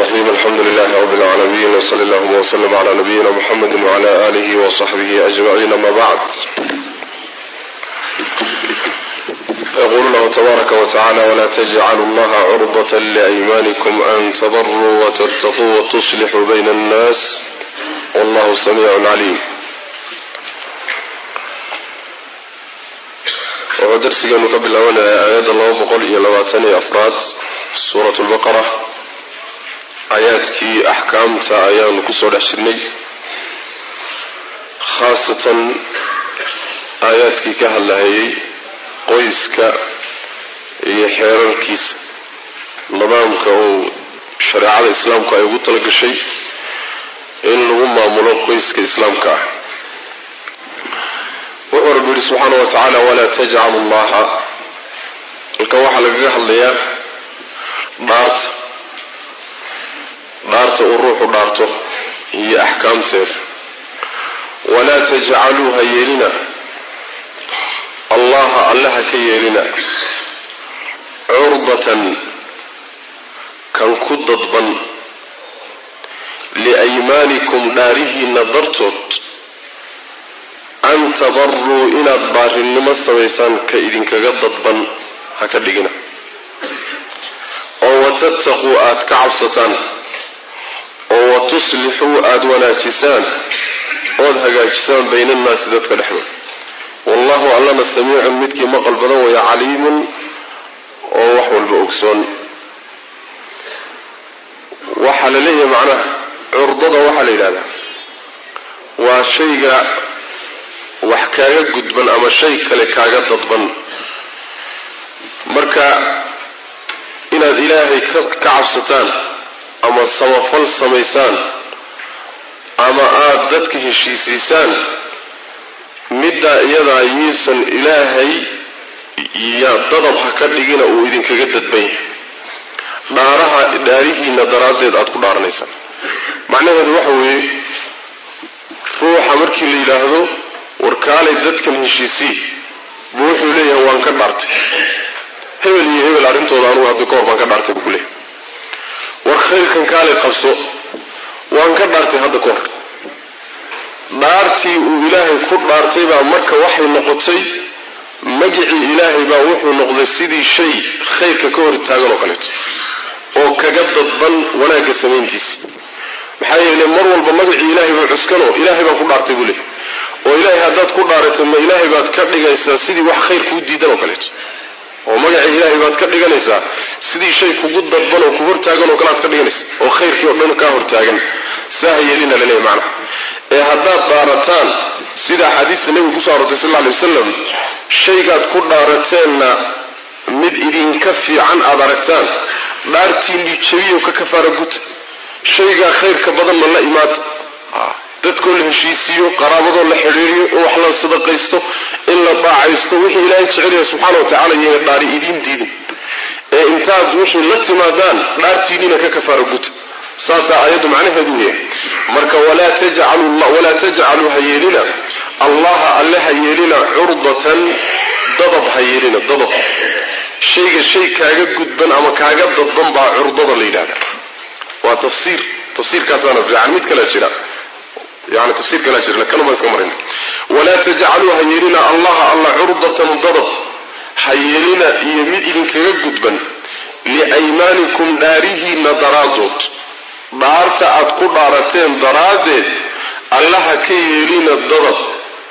الرحيم الحمد لله رب العالمين وصلى اللهم وسلم على نبينا محمد وعلى آله وصحبه أجمعين ما بعد يقول الله تبارك وتعالى ولا تجعلوا الله عرضة لأيمانكم أن تبروا وتتقوا وتصلحوا بين الناس والله سميع عليم wuxuu darsigeenu ka bilaabanayaa aayadda laba boqol iyo labaatan iyo afraad suurat lbaqara aayaadkii axkaamta ayaanu kusoo dhex jirnay khaasatan aayaadkii ka hadlahayay qoyska iyo xeerarkiisa nidaamka uu shareecada islaamku ay ugu talagashay in lagu maamulo qoyska islaamka ah wuxuu rabbi yihi subxaana wa tacaala walaa tajcalu llaha halkan waxaa lagaga hadlayaa dhaarta dhaarta uu ruuxu dhaarto iyo axkaamteeda walaa tajcaluu ha yeelina allaha alle ha ka yeelina curdatan kan ku dadban liaymaanikum dhaarihiinna dartood an tabaruu inaad baarinimo samaysaan ka idinkaga dadban ha ka dhigina oo watattaquu aad ka cabsataan oo watuslixuu aada wanaajisaan ood hagaajisaan bayna annaasi dadka dhexdooda wallahu allana samiicun midkii maqal badan waya caliimun oo wax walba ogsoon waxaa la leeyahay macnaha curdada waxaa la yidhahdaa waa shayga wax kaaga gudban ama shay kale kaaga dadban marka inaad ilaahay ka cabsataan ama samafal samaysaan ama aada dadka heshiisiisaan middaa iyadaa yiisan ilaahay ya dadab ha ka dhigina uu idinkaga dadban yahay dhaaraha dhaarihiina daraaddeed aada ku dhaaranaysaan macnaheedu waxa weeye ruuxa markii la yidhaahdo warkaalay dadkan heshiisii buu wuxuu leeyahay waan ka dhaartay hebel iyo hebel arrintooda anugu hadda kahor baan ka dhaartay buu ku leeyahay war khayrkan kaalay qabso waan ka dhaartay hadda ka hor dhaartii uu ilaahay ku dhaartay baa marka waxay noqotay magicii ilaahay baa wuxuu noqday sidii shay khayrka ka hor taagan oo kaleeto oo kaga dadban wanaagga samayntiisa maxaa yeelay mar walba magacii ilaahay buu cuskano ilaahay baan ku dhaartay buu leeyahy oo ilaahay haddaad ku dhaaratay ma ilaahay baad ka dhigaysaa sidii wax khayr kuu diidan oo kaleeto oo magacii ilaahay baad ka dhiganaysaa sidii shay kugu dadban oo ku hortaagan oo kale aad ka dhiganaysa oo khayrkii oo dhan kaa hortaagan saa ha yeelina laleeyahy macnaha ee haddaad dhaarataan sida axaadiista nebiga kusoo arortay sal alla alay wasalam shaygaad ku dhaarateenna mid idinka fiican aad aragtaan dhaartiinii jabiyo ka kafaara guta shaygaa khayrka badanna la imaada dadkoo la heshiisiiyo qaraabadoo la xidhiiriyo in wax la sadaqaysto in la daacaysto wixii ilaahay jecelyahay subxaana wa tacala iyana dhaari idiin diidin ee intaad wixii la timaadaan dhaartiinniina ka kafaara guta saasaa aayaddu macnaheedu yahay marka walaa tajcaluu ha yeelina allaha alle ha yeelina curdatan dadab ha yeelina dadab shayga shay kaaga gudban ama kaaga dadban baa curdada la yidhahda waa tafsiir tafsiirkaasaana fiican mid kala jira yani tafsiir kalaa jira kanuma iska marayna walaa tajcaluu ha yeelina allaha alla curdatan dadab ha yeelina iyo mid idinkaga gudban liaymaanikum dhaarihiinna daraadood dhaarta aad ku dhaarateen daraaddeed allaha ka yeelina dadab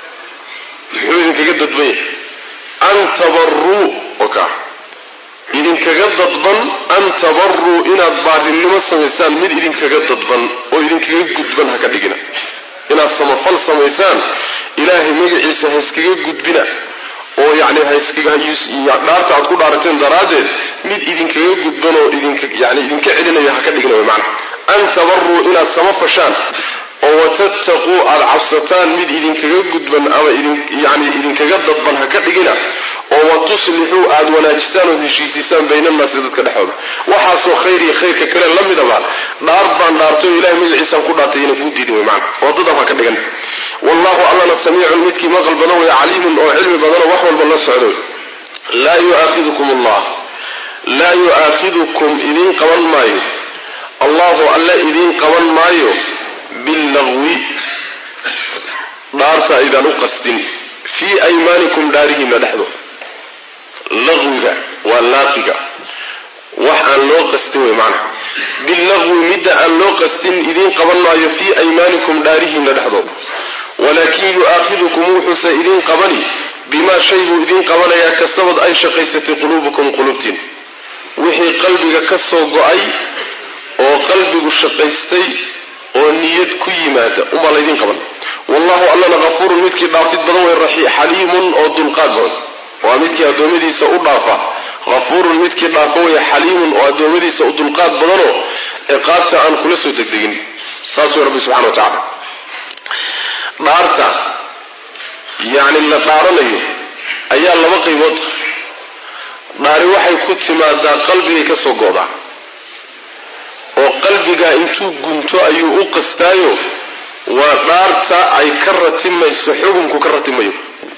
muxuu idinkaga dadban yahay an tabaruu oka idinkaga dadban an tabaruu inaad baarinimo samaysaan mid idinkaga dadban oo idinkaga gudban ha ka dhigina inaad samafal samaysaan ilaahay magaciisa ha iskaga gudbina oo yani dhaarta aad ku dhaarateen daraaddeed mid idinkaga gudban oo yani idinka celinaya ha ka dhigina wy maana an tabaruu inaad samafashaan oo watattaquu aada cabsataan mid idinkaga gudban ama yani idinkaga dadban ha ka dhigina oo watuslixuu aada wanaajisaan ood heshiisiisaan baynannaasi dadka dhexooda waxaasoo khayr iyo khayrka kale la midaba dhaar baan dhaartay oo ilahay magaciisaan ku dhaartay ina kuu diidin wey maana oo dadab ha ka dhigan wallahu allana samiicun midkii maqal badan wey caliimun oo cilmi badanoo wax walba la socdo laa yu'aakhidukum allah laa yu'aakhidukum idiin qaban maayo allahu qaban maayo billagwi dhaarta aydaan u qastin fii aymaanikum dhaarihiinna dhexdooda laqwiga waa laaqiga wax aan loo qastin wey macnaha billagwi midda aan loo qastin idiin qaban maayo fii aymaanikum dhaarihiinna dhexdooda walaakin yu'aakhidukum wuxuuse idiin qabani bimaa shay buu idiin qabanayaa kasabad ay shaqaysatay quluubukum qulubtiin wixii qalbiga ka soo go-ay oo qalbigu shaqaystay oo niyad ku yimaada umbaa laydiin qaban wallahu allana hafuurun midkii dhaafid badan wey xaliimun oo dulqaad badan waa midkii addoommadiisa u dhaafa hafuurun midkii dhaafa wey xaliimun oo addoommadiisa u dulqaad badanoo ciqaabta aan kula soo degdegin saas wey rabbi subxana wa tacala dhaarta yacni la dhaaranayo ayaa laba qaybood dhaari waxay ku timaadaa qalbigay ka soo go'daa oo qalbigaa intuu gunto ayuu u qastaayo waa dhaarta ay ka ratimayso xukunku ka ratimayo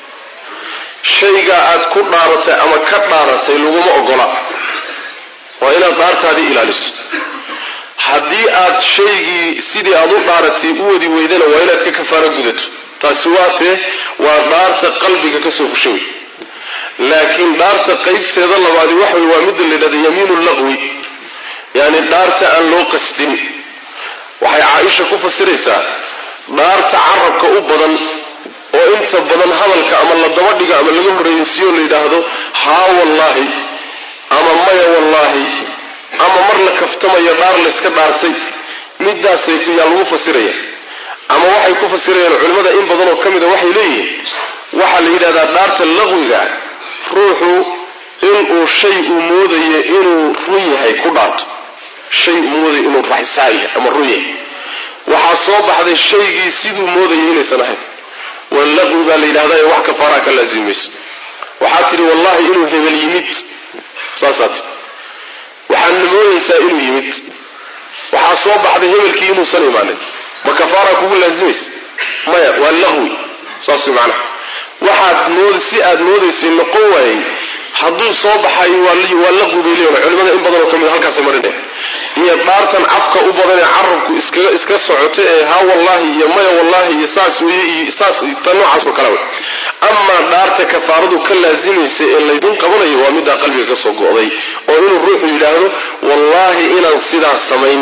shaygaa aad ku dhaaratay ama ka dhaaratay laguma ogola waa inaad dhaartaadii ilaaliso haddii aad shaygii sidii aad u dhaaratay u wadi weydana waa inaad ka kafaaro gudato taasi waa tee waa dhaarta qalbiga ka soo fusha wey laakiin dhaarta qaybteeda labaadi waxa wey waa midda la yidhahda yamiinu laqwi yacni dhaarta aan loo qastin waxay caaisha ku fasiraysaa dhaarta carabka u badan oo inta badan hadalka ama la daba dhiga ama laga horreysiiyo la yidhaahdo haa wallaahi ama maya wallaahi ama mar la kaftamayo dhaar layska dhaartay midaasay yaa lagu fasiraya ama waxay ku fasirayaan culimmada in badanoo ka mida waxay leeyihiin waxaa la yidhahdaa dhaarta laqwiga ruuxu inuu shay uu moodayo inuu run yahay ku dhaarto shay uu moodayo inuu raxsaa yahay ama run yahay waxaa soo baxday shaygii siduu moodayay inaysan ahayn waa laqwi baa la yidhahdaa ee wax kafaaraa ka laasimi mayso waxaad tidhi wallahi inuu hebel yimid saasaa tii waxaadna moodaysaa inuu yimid waxaa soo baxday hebelkii inuusan imaanin ma kafaaraa kugu laasimaysa maya waa laqwi saas way macnaha waxaad mood si aad moodaysay noqon waayey hadduu soo baxayo waa laqwi bay leeyihin culimada in badanoo ka mid halkaasay marinaya iyo dhaartan cafka u badan ee carabku iskaga iska socoto ee haa wallahi iyo maya wallahi iyo saas weye iyo saas ta noocaas oo kale wey amaa dhaarta kafaaradu ka laasimaysa ee laydin qabanayo waa middaa qalbiga ka soo go'day oo inuu ruuxu yidhaahdo wallaahi inaan sidaas samayn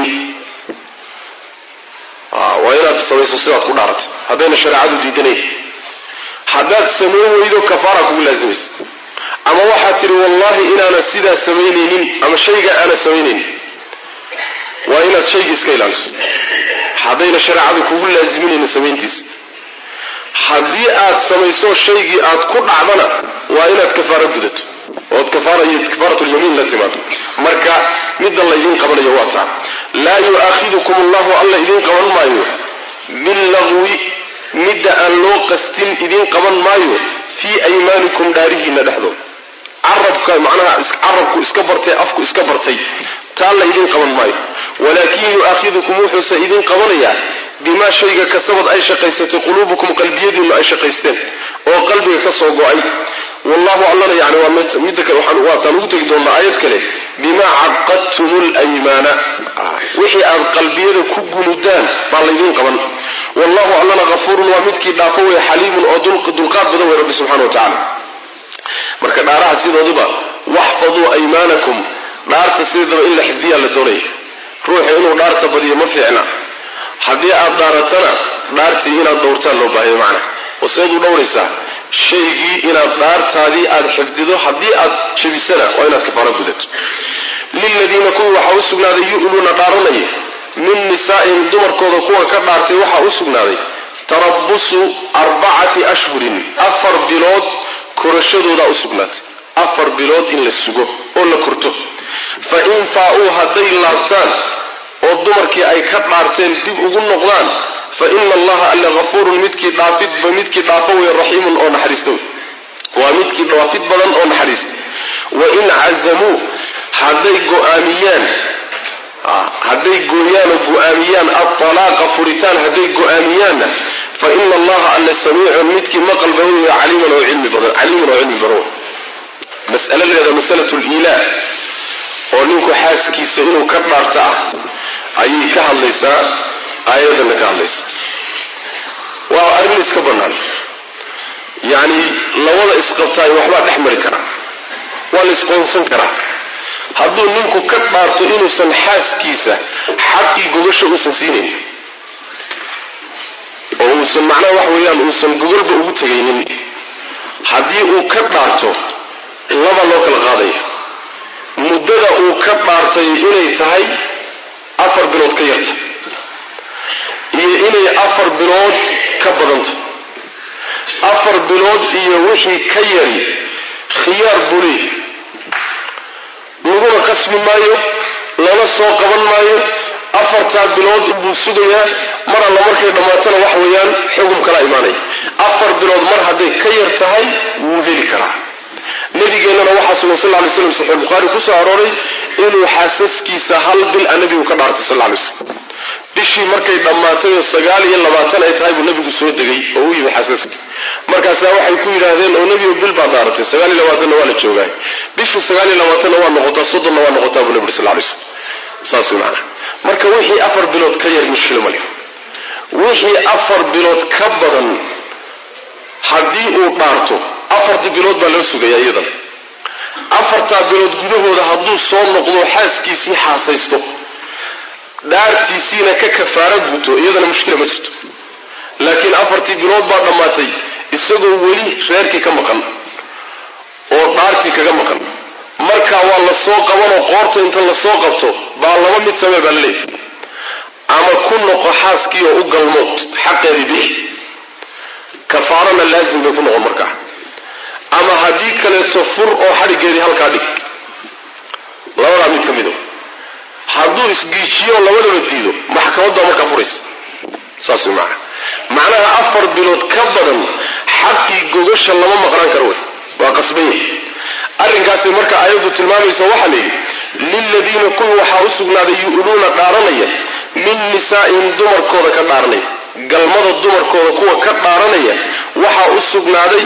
waa inaad samayso sidaad ku dhaaratay haddayna shareecadu diidanayn haddaad samayn weydo kafaara kugu laasimaysa ama waxaad tidhi wallahi inaanan sidaa samaynaynin ama shayga aanan samaynaynin waa inaad shaygii iska ilaaliso haddayna shareecadu kugu laasiminaynin samayntiisa haddii aad samayso shaygii aad ku dhacdana waa inaad kafaaro gudato ood kafaaratulyamiin la timaado marka midda laydin qabanayo waa taa laa yu'aakhidukum allahu alla idin qaban maayo billagwi midda aan loo qastin idin qaban maayo fii aymaanikum dhaarihiinna dhexdooda carabka macnaha carabku iska bartay afku iska bartay taa la idin qaban maayo walaakin yu'aakhidukum wuxuuse idin qabanayaa bimaa shayga kasabad ay shaqaysatay quluubukum qalbiyadiinnu ay shaqaysteen oo qalbiga ka soo go-ay wallahu allana yani waa midda kale waataan ugu tegi doonnaa aayad kale bimaa caqadtum lymaana wixii aad qalbiyada ku gunudaan baa laydiin qaban wallahu allana hafuurun waa midkii dhaafo wey xaliimun oo dulqaad badan wey rabbi subxana wa tacala marka dhaaraha sidooduba waxfaduu aymaanakum dhaarta sideedaba in la xifdiyaa la doonaya ruuxa inuu dhaarta badiyo ma fiicna haddii aad dhaaratana dhaartii inaad dhowrtaan loo baahaya macna oo seed u dhowraysaa shaygii inaad dhaartaadii aad xifdido haddii aad jebisana waa inaad kafaaro gudato liladiina kuwii waxaa u sugnaaday yu'luuna dhaaranaya min nisaa'ihim dumarkooda kuwa ka dhaartay waxaa u sugnaaday tarabusu arbacati ashhurin afar bilood korashadoodaa u sugnaatay afar bilood in la sugo oo la korto fa in faa-uu hadday laabtaan oo dumarkii ay ka dhaarteen dib ugu noqdaan fa ina allaha alla hafuurun midkii dhaafidba midkii dhaafo wey raxiimun oo naxariista wey waa midkii dhaafid badan oo naxariista wa in cazamuu hadday go-aamiyaan hadday gooyaan oo go-aamiyaan atalaaqa furitaan hadday go-aamiyaanna fa ina allaha alla samiicun midkii maqal badan wey caliiman oo cilmi badan caliiman oo cilmi badan wey mas'ale leeda masalatu liilaa oo ninku xaaskiisa inuu ka dhaarto ah ayay ka hadlaysaa aayadana ka hadlaysa waa arrin iska bannaan yacni labada isqabtaay waxbaa dhex mari karaa waa la isqoonsan karaa hadduu ninku ka dhaarto inuusan xaaskiisa xaqii gogasha uusan siinayn oo uusan macnaha wax weeyaan uusan gogolba ugu tegaynin haddii uu ka dhaarto laba loo kala qaadaya muddada uu ka dhaartay inay tahay afar bilood ka yarta iyo inay afar bilood ka badanta afar bilood iyo wixii ka yari khiyaar buu leeyahy laguna qasbi maayo lana soo qaban maayo afartaa bilood inbuu sugayaa mar alla markay dhammaatana wax weeyaan xugum kala imaanaya afar bilood mar hadday ka yar tahay wuu heli karaa nabigeennana waxaa sugan sal lay slam saxiix bukhaari ku soo arooray inuu xaasaskiisa hal bil a nabigu ka dhaartay sal lay slam bishii markay dhammaatay oo sagaal iyo labaatan ay tahay buu nabigu soo degay oo u yimi xaasaskii markaasaa waxay ku yidhaahdeen oo nebigo bil baad dhaaratay sagaal iyo labaatanna waa la joogaay bishu sagaal iyo labaatanna waa noqotaa soddonna waa noqotaa buu nabi sal lay slam saas way macanaha marka wixii afar bilood ka yar mushkilo ma leh wixii afar bilood ka badan haddii uu dhaarto afartii bilood baa loo sugaya iyadan afartaa bilood gudahooda hadduu soo noqdo xaaskiisii xaasaysto dhaartiisiina ka kafaaro guto iyadana mushkila ma jirto laakiin afartii bilood baa dhammaatay isagoo weli reerkii ka maqan oo dhaartii kaga maqan markaa waa la soo qabanoo qoorta inta la soo qabto baa laba mid samee baa laleeyahy ama ku noqo xaaskii oo u galmood xaqeedii bixi kafaarana laazim bay ku noqon markaa ama haddii kaleeto fur oo xadhiggeedii halkaa dhig labadaa mid ka mido hadduu isgiijiyo labadaba diido maxkamaddaa markaa furaysa saas way macana macnaha afar bilood ka badan xaqii gogasha lama maqnaan karo wey waa qasban yahay arrinkaasi marka aayaddu tilmaamaysa waxaa la yidhi liladiina kuwa waxaa u sugnaaday yu'luuna dhaaranaya min nisaa'ihim dumarkooda ka dhaaranaya galmada dumarkooda kuwa ka dhaaranaya waxaa u sugnaaday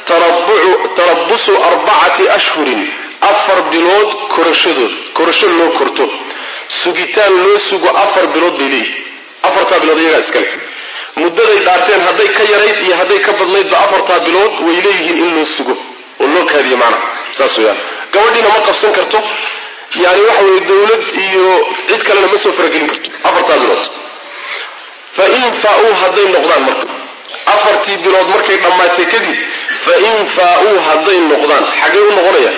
tarabusu arbacati ashhurin afar bilood korashadood korasho loo korto sugitaan loo sugo afar bilood bay leeyihi afartaa bilood iyagaa iskale muddaday dhaarteen hadday ka yarayd iyo hadday ka badnaydba afartaa bilood way leeyihiin in loo sugo oo loo kaadiyo macnaha saas weyaan gabadhiina ma qabsan karto yani waxa weye dowlad iyo cid kalena ma soo faragelin karto afartaa bilood fa in faa-uu hadday noqdaan marka afartii bilood markay dhammaatay kadib fa in faa-uu hadday noqdaan xaggay u noqonayaan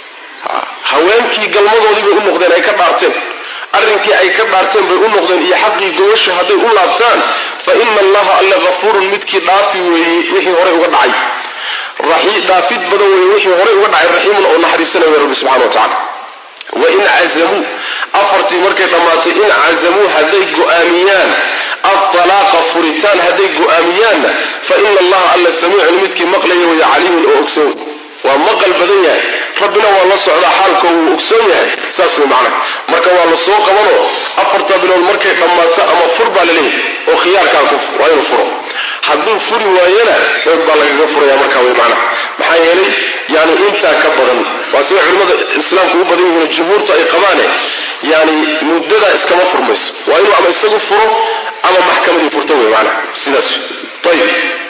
haweenkii galmadoodii bay u noqdeen ay ka dhaarteen arrinkii ay ka dhaarteen bay u noqdeen iyo xaqii gobasha hadday u laabtaan fa ina allaha alle hafuurun midkii dhaafi weeye wixii horey uga dhacay dhaafid badan weeye wixii horey uga dhacay raxiimun oo naxariisanaya rabbi subxana wa tacala wain cazamuu afartii markay dhammaatay in cazamuu hadday go'aamiyaan altalaaqa furitaan hadday go'aamiyaanna fa ina allaha alla samiicun midkii maqlaya waya caliimun oo ogsoon waa maqal badan yahay rabbina waa la socdaa xaalko wuu ogsoon yahay saas way macnaha marka waa la soo qabanoo afarta bilood markay dhammaato ama fur baa laleeyahay oo khiyaarkaa ku waa inuu furo hadduu furi waayana xoog baa lagaga furaya markaa way macnaha maxaa yeelay yani intaa ka badan waa sida culimmada islaamku u badan yihiin jumhuurtu ay qabaane yani muddadaa iskama furmayso waa inuu ama isagu furo ama maxkamadii furto wey macnaha sidaas ayib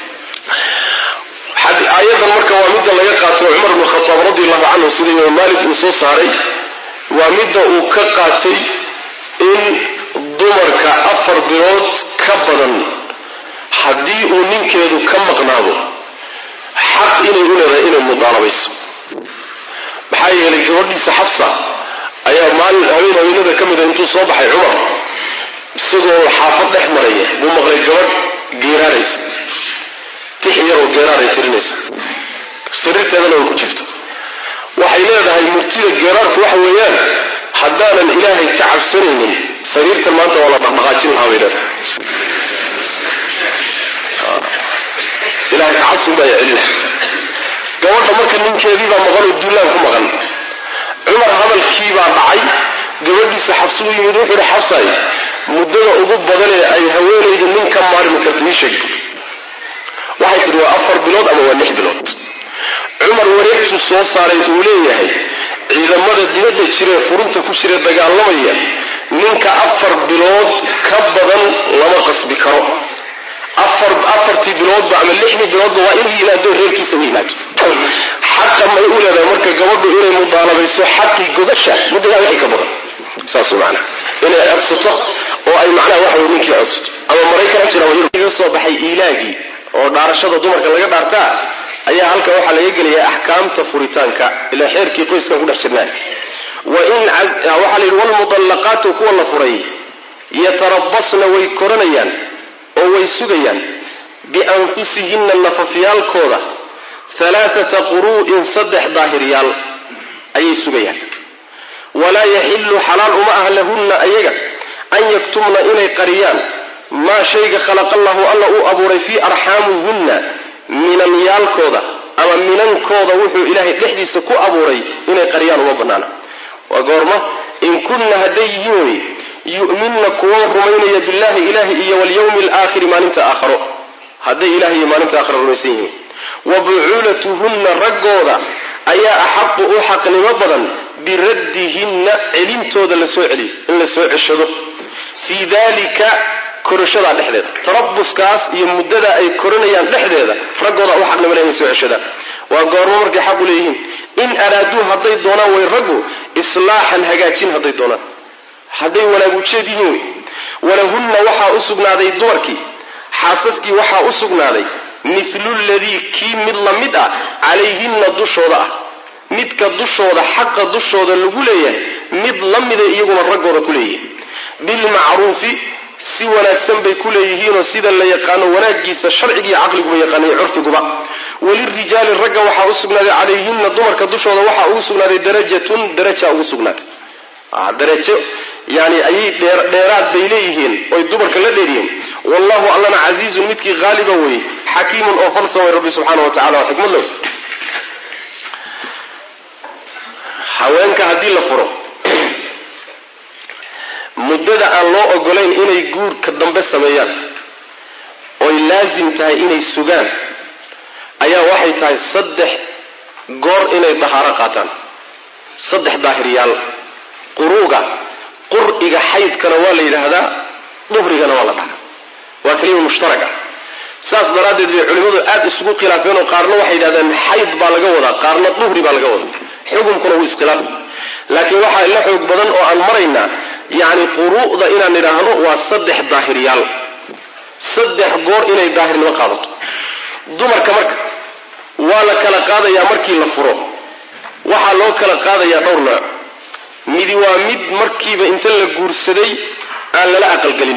aayadan marka waa midda laga qaato cumar bnu khataab radi allahu canhu sida imaam maalik uu soo saaray waa midda uu ka qaatay in dumarka afar bilood ka badan haddii uu ninkeedu ka maqnaado xaq inay u leedahay inay mudaalabayso maxaa yeelay gabadhiisa xafsa ayaa maalin habeen haweenada ka mida intuu soo baxay cumar isagoo xaafad dhex maraya buu maqlay gabadh geeraaraysa tix yaroo geeraaray tirinaysa sariirteedana way ku jirto waxay leedahay murtida geeraarku waxa weeyaan haddaanan ilaahay ka cabsanaynin sariirtan maanta waa la dhaqdhaqaajin lahaa bay leedahay ilahay kacabsin baa celina gabadha marka ninkeediibaa maqan oo duulaan ku maqan cumar hadalkiibaa dhacay gabadhiisa xabsi u yimid wuxuu ihi xabsay muddada ugu badanee ay haweenaydu nin ka maarmi karta ii sheeg waxay tidhi waa afar bilood ama waa lix bilood cumar wareegtuu soo saaray uu leeyahay ciidamada dibadda jiree furunta ku jira dagaalamaya ninka afar bilood ka qasbi karo afar afartii biloodba ama lixdii biloodba waa inuu yimaado reerkiisa u yimaado xaqa may u leedahay marka gabadhu inay mudaalabayso xaqii godasha muddadaa wixii ka badan saas macana inay codsato oo ay macnaha waxa wey ninkii codsato ama maraykan ha jira wayga soo baxay iilaagii oo dhaarashada dumarka laga dhaartaa ayaa halka waxaa laga gelayaa axkaamta furitaanka ilaa xeerkii qoyskan ku dhex jirnaa wain waxaa la yidhi walmudallaqaatu kuwa la furay yatarabasna way koranayaan oo way sugayaan bianfusihinna nafafyaalkooda halaaata quru'in saddex daahiryaal ayay sugayaan walaa yaxillu xalaal uma ah lahunna ayaga an yaktumna inay qariyaan maa shayga khalaqallahu alla uu abuuray fii arxaamihunna minanyaalkooda ama minankooda wuxuu ilaahay dhexdiisa ku abuuray inay qariyaan uma bannaana waa goorma in kunna hadday yihiin wey yu'minna kuwa rumaynaya billahi ilaahi iyo walyawmi alaakhiri maalinta aakharo hadday ilahi iyo maalinta aakharo rumaysan yihiin wa bucuulatuhunna raggooda ayaa axaqu u xaqnimo badan biraddihinna celintooda la soo celiyo in la soo ceshado fii dalika korashadaa dhexdeeda tarabuskaas iyo muddada ay koranayaan dhexdeeda raggooda u xaqnimo le inay soo ceshadaan waa goormo markay xaqu leeyihiin in araaduu hadday doonaan way raggu islaaxan hagaajin hadday doonaan hadday wanaag ujeed yihiin wey walahunna waxaa u sugnaaday dumarkii xaasaskii waxaa u sugnaaday mithlu ladii kii mid la mid ah calayhinna dushooda ah midka dushooda xaqa dushooda lagu leeyahay mid la mida iyaguna raggooda ku leeyihiin bilmacruufi si wanaagsan bay ku leeyihiinoo sida la yaqaano wanaagiisa sharcigiiyo caqliguba yaqaanay curfiguba walirijaali ragga waxaa u sugnaaday calayhinna dumarka dushooda waxaa ugu sugnaaday darajatun daraja ugu sugnaatay darajo yani ayay dheeraad bay leeyihiin oy dumarka la dheeryihiin wallahu allana casiizun midkii haaliba wey xakiimun oo falsan way rabbi subxaana wa tacala waa xikmad low haweenka haddii la furo muddada aan loo ogolayn inay guurka dambe sameeyaan oy laasim tahay inay sugaan ayaa waxay tahay saddex goor inay dahaaro qaataan saddex daahiryaal quruuga qur'iga xaydkana waa la yidhaahdaa duhrigana waa la dhahaa waa kelima mushtaraga saas daraaddeed bay culimmadu aad isugu khilaafeen oo qaarna waxay yidhahdeen xayd baa laga wadaa qaarna duhri baa laga wadaa xukumkuna wuu iskhilaafa laakiin waxaa la xoog badan oo aan maraynaa yacni quru'da inaan nidhaahno waa saddex daahiryaal saddex goor inay daahirnimo qaadato dumarka marka waa la kala qaadayaa markii la furo waxaa loo kala qaadayaa dhowr nooc midi waa mid markiiba inta la guursaday aan lala aqalgelin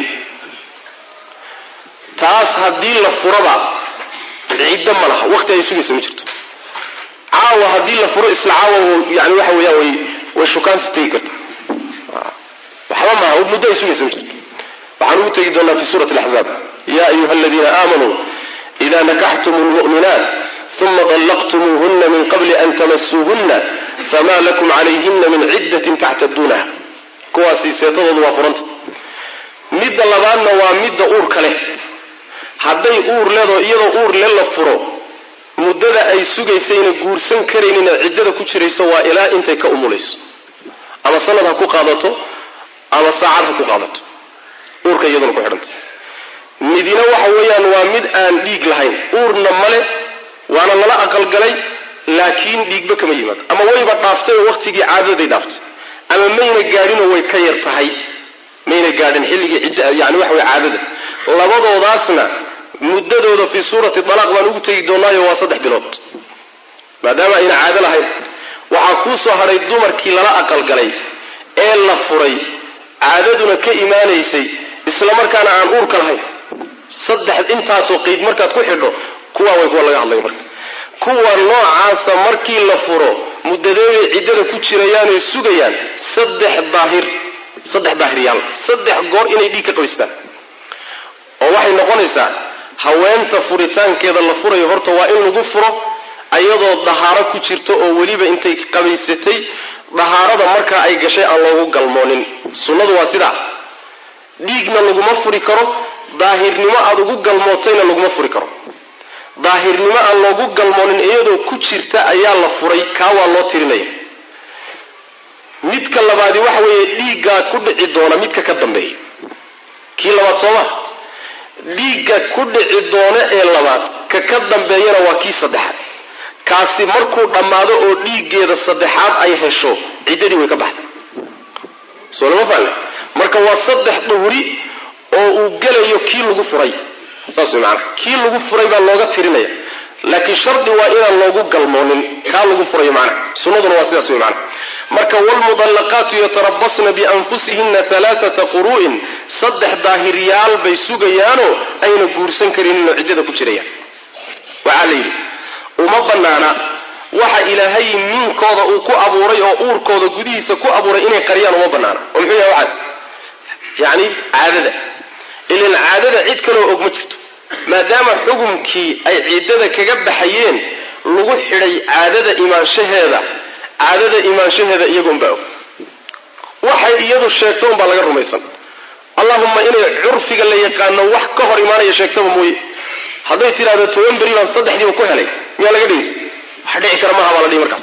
taas haddii la furaba ciddo ma laha waqti ay sugaysa ma jirto caawa haddii la furo isla caawa yani waxa weeyaan way way shukaansi tegi karta waxba maaha muddo ay sugaysa ma jirto waxaan ugu tegi doonaa fi suurati alaxzaab ya ayuha aladiina aamanuu ida nakaxtum lmu'minaat uma dallaqtumuuhuna min qabli an tamasuuhuna fama lakum calayhina min ciddatin tactaduunaha kuwaasi seetadoodu waa furanta midda labaadna waa midda uurka leh hadday uur leedoo iyadoo uur le la furo muddada ay sugaysayna guursan karaynin ee ciddada ku jirayso waa ilaa intay ka umulayso ama sanad ha ku qaadato ama saacad ha ku qaadato uurka iyaduna ku xidhanta midina waxa weeyaan waa mid aan dhiig lahayn uurna male waana lala aqalgalay laakiin dhiigba kama yimaado ama wayba dhaaftay oo waqtigii caadadaday dhaaftay ama mayna gaadhinoo way ka yar tahay mayna gaadhin xilligii cidd yani waxa wey caadada labadoodaasna muddadooda fii suurati dalaaq baan ugu tegi doonaayo waa saddex bilood maadaama ayna caado lahayn waxaa kuu soo hadhay dumarkii lala aqalgalay ee la furay caadaduna ka imaanaysay isla markaana aan uurka lahayn saddex intaasoo qeyd markaad ku xidho kuwaa way kuwa laga hadlay marka kuwa noocaasa markii la furo muddadeeday ciddada ku jirayaanoy sugayaan saddex daahir saddex daahiryaal saddex goor inay dhiig ka qabaystaan oo waxay noqonaysaa haweenta furitaankeeda la furayo horta waa in lagu furo ayadoo dahaaro ku jirto oo weliba intay qabaysatay dahaarada markaa ay gashay aan loogu galmoonin sunnadu waa sidaa dhiigna laguma furi karo daahirnimo aada ugu galmootayna laguma furi karo daahirnimo aan loogu galmoonin iyadoo ku jirta ayaa la furay kaa waa loo tirinaya midka labaadi waxa weeye dhiiggaa ku dhici doona midka ka dambeeya kii labaad sooma dhiigga ku dhici doono ee labaad ka ka dambeeyana waa kii saddexaad kaasi markuu dhammaado oo dhiiggeeda saddexaad ay hesho ciddadii way ka baxday soo lama faale marka waa saddex duhri oo uu gelayo kii lagu furay saas way maanaa kii lagu furay baa looga tirinaya laakiin shardi waa inaan loogu galmoonin kaa lagu furayo macnaha sunnaduna waa sidaas wey macnaha marka waalmudallaqaatu yatarabasna bianfusihina alaaata quru'in saddex daahiryaal bay sugayaanoo ayna guursan karinin oo ciddada ku jirayaan waxaa la yidhi uma bannaana waxa ilaahay miinkooda uu ku abuuray oo uurkooda gudihiisa ku abuuray inay qariyaan uma bannaana oo muxuu yahay waxaas yacni caadada ilan caadada cid kaleoo og ma jirto maadaama xukumkii ay ciddada kaga baxayeen lagu xidhay caadada imaanshaheeda caadada imaanshaheeda iyagoonbaa og waxay iyadu sheegto unbaa laga rumaysan allahumma inay curfiga la yaqaano wax ka hor imaanaya sheegtaba mooye hadday tidhahdo toban beri baan saddexdiiba ku helay miyaa laga dhigaysa wax dhici kara maaha baa la dhihi markaas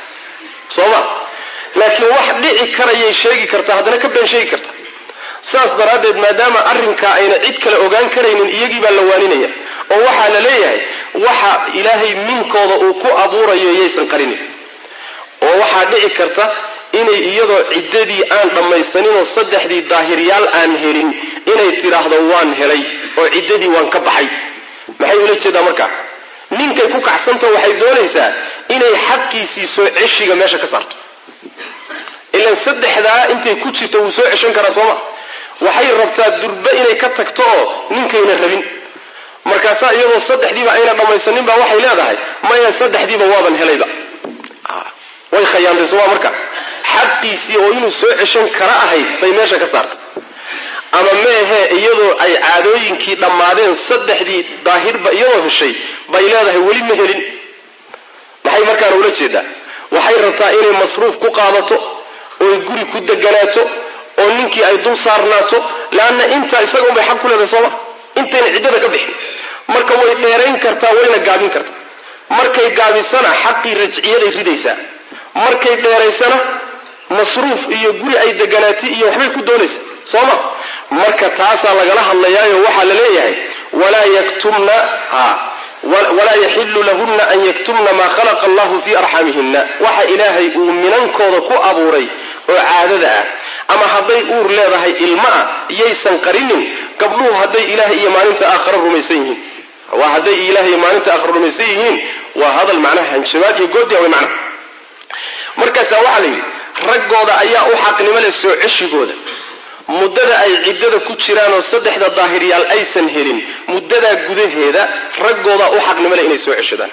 soo ma laakiin wax dhici karayay sheegi kartaa haddana ka been sheegi karta saas daraaddeed maadaama arrinkaa ayna cid kale ogaan karaynin iyagii baa la waaninaya oo waxaa la leeyahay waxa ilaahay minkooda uu ku abuurayo yaysan qarinin oo waxaa dhici karta inay iyadoo ciddadii aan dhammaysaninoo saddexdii daahiryaal aan helin inay tidhaahdo waan helay oo ciddadii waan ka baxay maxay ula jeedaa markaa ninkay ku kacsantao waxay doonaysaa inay xaqiisii soo ceshiga meesha ka saarto ilan saddexdaa intay ku jirto wuu soo ceshan karaa sooma waxay rabtaa durbe inay ka tagto oo ninkayna rabin markaasaa iyadoo saddexdiiba ayna dhammaysanin baa waxay leedahay maya saddexdiiba waaban helayba way khayaantay sooma marka xaqiisii oo inuu soo ceshan kara ahayd bay meesha ka saartay ama meehee iyadoo ay caadooyinkii dhammaadeen saddexdii daahirba iyadoo heshay bay leedahay weli ma helin maxay markaana ula jeedaa waxay rabtaa inay masruuf ku qaadato oy guri ku deganaato oo ninkii ay dul saarnaato leanna intaa isaga unbay xaq ku leedahay sooma intayna ciddada ka bixin marka way dheerayn kartaa wayna gaabin kartaa markay gaabisana xaqii rajciyaday ridaysaa markay dheeraysana masruuf iyo guri ay deganaatay iyo waxbay ku doonaysaa sooma marka taasaa lagala hadlayaayo waxaa la leeyahay walaa yaktumna walaa yaxilu lahunna an yaktumna maa khalaqa allahu fii arxamihina waxa ilaahay uu minankooda ku abuuray oo caadada ah ama hadday uur leedahay ilma ah yaysan qarinin gabdhuhu hadday ilaah iyo maalinta aakhare rumaysan yihiin waa hadday ilaah iyo maalinta aakhare rumaysan yihiin waa hadal macnaha hanjabaad iyo goodiya way macnaha markaasaa waxaa la yidhi raggooda ayaa u xaqnimo leh soo ceshigooda muddada ay ciddada ku jiraan oo saddexda daahiryaal aysan helin muddadaa gudaheeda raggoodaa u xaqnimo leh inay soo ceshadaan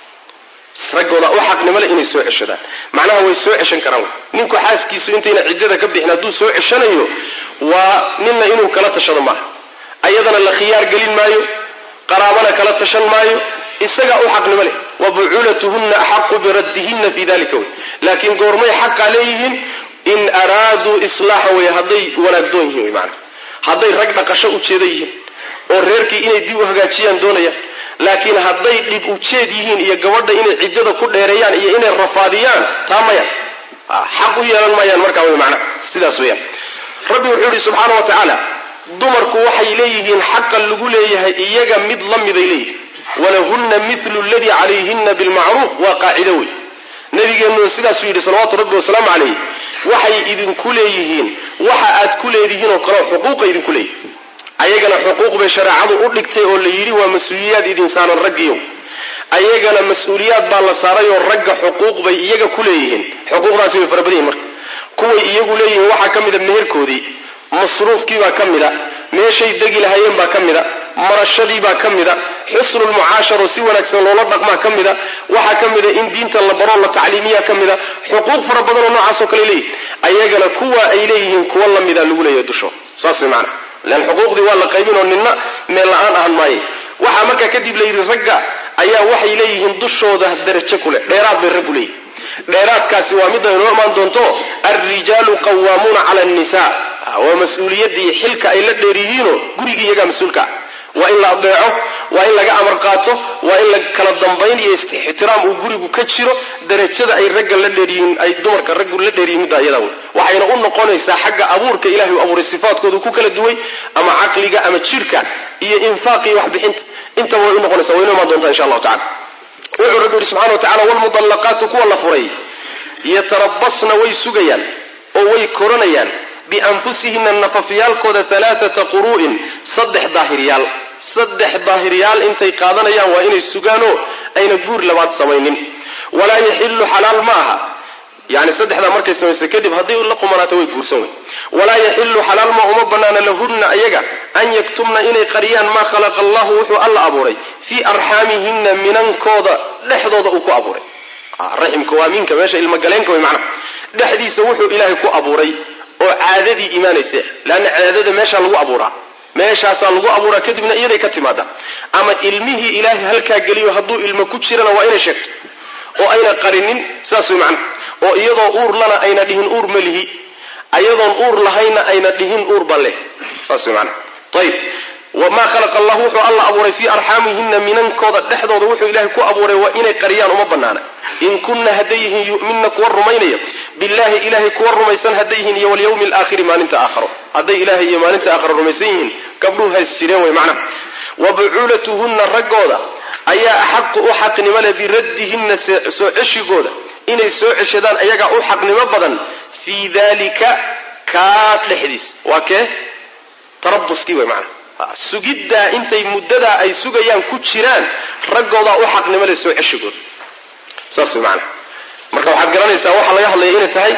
raggoodaa u xaqnimo leh inay soo ceshadaan macnaha way soo ceshan karaan ninku xaaskiisu intayna ciddada ka bixin hadduu soo ceshanayo waa ninna inuu kala tashado maaha ayadana la khiyaar gelin maayo qaraabana kala tashan maayo isagaa u xaqnimo leh wa bucuulatuhunna axaqu biraddihinna fii dalika wey laakiin goormay xaqaa leeyihiin in araaduu islaaxa wey hadday wanaagdoon yihiin wy maanaa hadday rag dhaqasho ujeeda yihiin oo reerkii inay dib u hagaajiyaan doonayaan laakiin hadday dhib ujeed yihiin iyo gabadha inay ciddada ku dheereeyaan iyo inay rafaadiyaan taa maya xaq u yeelan maayaan markaa wey macnaa sidaas weyaan rabbi wuxuu yihi subxaana wa tacaala dumarku waxay leeyihiin xaqa lagu leeyahay iyaga mid la miday leeyihin walahunna milu ladii calayhina bilmacruuf waa qaacido wey nabigeennu sidaasuu yidhi salawaatu rabbi wasalaamu calayh waxay idinku leeyihiin waxa aad ku leedihiin oo kaleo xuquuqa idinku leeyihin ayagana xuquuq bay shareecadu u dhigtay oo la yidhi waa mas-uuliyaad idin saaran raggiyow ayagana mas-uuliyaad baa la saaray oo ragga xuquuq bay iyaga ku leeyihiin xuquuqdaasi way fara badan yihin marka kuway iyagu leeyihiin waxaa ka mida meherkoodii masruufkiibaa ka mida meeshay degi lahaayeen baa ka mida marashadiibaa ka mida xusnulmucaasharo si wanaagsan loola dhaqmaa ka mida waxaa ka mida in diinta la baroo la tacliimiyaa ka mida xuquuq fara badan oo noocaasoo kale leeyihin ayagana kuwa ay leeyihiin kuwa la mida lagu leeyahay dusho saas way macana lean xuquuqdii waa la qaybin oo ninna meel la-aan ahan maaye waxaa markaa kadib la yidhi ragga ayaa waxay leeyihiin dushooda darajo ku leh dheeraad bay raggu leeyihin dheeraadkaasi waa midda inoo imaan doonto alrijaalu qawaamuuna cala annisa waa mas-uuliyaddii xilka ay la dheer yihiinoo gurigii iyagaa mas-uulka ah waa in la adeeco waa in laga amar qaato waa in la kala dambayn iyo ixtiraam uu gurigu ka jiro darajada ay ragga la dheeryihiin ay dumarka raggu la dheeryihin middaa iyadaa wey waxayna u noqonaysaa xagga abuurka ilahay u abuuray sifaadkoodu ku kala duway ama caqliga ama jidhka iyo infaaq iyo waxbixinta intaba way u noqonaysa way inoo imaan doontaa insha allahu tacala wuxuu rabbi yihi subxana wa tacala waalmudallaqaatu kuwa la furay yatarabasna way sugayaan oo way koranayaan bianfusihina nafafyaalkooda alaaata quru'in saddex daahiryaal saddex daahiryaal intay qaadanayaan waa inay sugaanoo ayna guur labaad samaynin walaa yaxilu xalaal ma aha yani saddexdaa markay samaysa kadib hadday la qumanaato way guursan wey walaa yaxilu xalaal ma uma banaana lahunna ayaga an yaktumna inay qariyaan maa khalaqa allahu wuxuu alla abuuray fii arxaamihina minankooda dhexdooda uu ku abuuray raximka waa minka meesha ilmagaleenka wey macnaha dhexdiisa wuxuu ilaahay ku abuuray oo caadadii imaanaysa leanna caadada meeshaa lagu abuuraa meeshaasaa lagu abuuraa kadibna iyaday ka timaada ama ilmihii ilaahay halkaa geliyo hadduu ilmo ku jirana waa inay sheegto oo ayna qarinin saas way macnaha oo iyadoo uur lana ayna dhihin uur ma lihi ayadoon uur lahayna ayna dhihin uur ba leh saas way macnaha ayib wamaa khalaqa allahu wuxuu alla abuuray fii arxaamihina minankooda dhexdooda wuxuu ilaahay ku abuuray waa inay qariyaan uma banaana in kunna hadday yihiin yu'minna kuwa rumaynaya billahi ilahay kuwa rumaysan hadday yihiin iyo walyawmi alaakhiri maalinta aakharo hadday ilaahay iyo maalinta aakharo rumaysan yihiin gabdhuhu hays jireen way macnaha wa bucuulatuhunna raggooda ayaa axaqu u xaqnimo leh biraddihinna soo ceshigooda inay soo ceshadaan ayagaa u xaqnimo badan fii dalika kaa dhexdiis waa kee tarabuskii way macnaha sugiddaa intay muddadaa ay sugayaan ku jiraan raggoodaa u xaqnimo leh soo ceshigooda saas way macnaha marka waxaad garanaysaa waxaa laga hadlaya inay tahay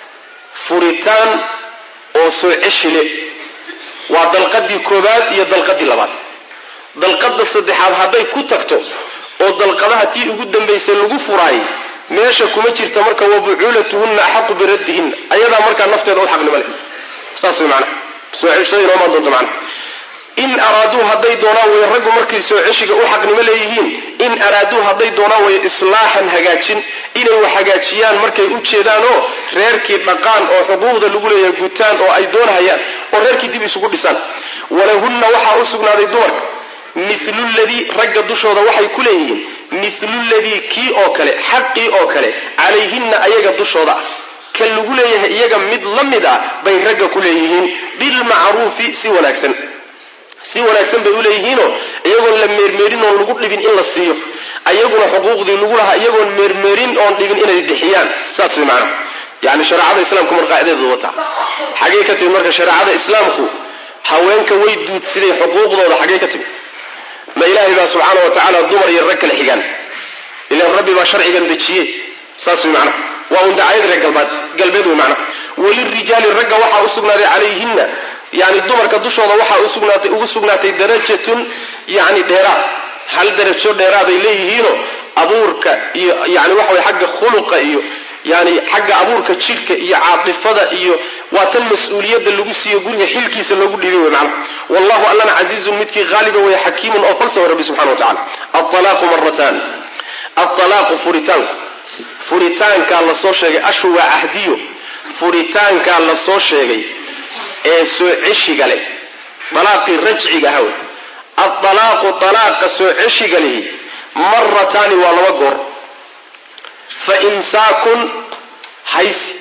furitaan oo soo ceshi le waa dalqadii koobaad iyo dalqadii labaad dalqada saddexaad hadday ku tagto oo dalqadaha tii ugu dambaysay lagu furaayay meesha kuma jirta marka wa bucuulatuhunna axaqu biraddihinna ayadaa markaa nafteeda u xaqnimo leh saas way macnaha soo ceshada inoomaan doonta macnaha in araaduu hadday doonaan way raggu markay soo ceshiga u xaqnimo leeyihiin in araaduu hadday doonaan way islaaxan hagaajin inay wax hagaajiyaan markay u jeedaan oo reerkii dhaqaan oo xuquuqda lagu leeyahay gutaan oo ay doonahayaan oo reerkii dib isugu dhisaan walahunna waxaa u sugnaaday dumarka milu ladii ragga dushooda waxay ku leeyihiin milu ladii kii oo kale xaqii oo kale calayhinna ayaga dushooda ah ka lagu leeyahay iyaga mid la mid ah bay ragga ku leeyihiin bilmacruufi si wanaagsan si wanaagsan bay uleeyihiinoo iyagoon la meermeerin oon lagu dhibin in la siiyo ayaguna xuquuqdii lagu lahaa iyagoon meermeerin oon dhibin inay bixiyaan saas way macnaha yani shareecada islaamku mar qaacidadeedu wata xaggey ka timid marka shareecada islaamku haweenka way duudsiday xuquuqdooda xaggey ka timid ma ilaahay baa subxaana wa tacaala dumar iyo rag kala xigaan ilan rabbi baa sharcigan dejiye saas way macnaha waa un dacayad reer galbaad galbeed wey macnaha walirijaali ragga waxaa u sugnaaday calayhinna yani dumarka dushooda waxaa usugnaatay ugu sugnaatay darajatun yani dheeraad hal darajo dheeraaday leeyihiinoo abuurka iyo yani waxa way xagga khuluqa iyo yani xagga abuurka jidhka iyo caatifada iyo waa tan mas-uuliyadda lagu siiyo guriga xilkiisa loogu dhiibay wey macnaha wallahu allana casiizun midkii haaliba wey xakiimun oo falsawa rabbi subxana wa tacala alalaaqu maratan alalaaqu furitaanku furitaankaa lasoo sheegay ashu waa cahdiyo furitaankaa lasoo sheegay ee soo ceshiga leh dalaaqii rajciga aha wey aldalaaqu dalaaqa soo ceshiga lihi marataani waa laba goor fa imsaakun haysi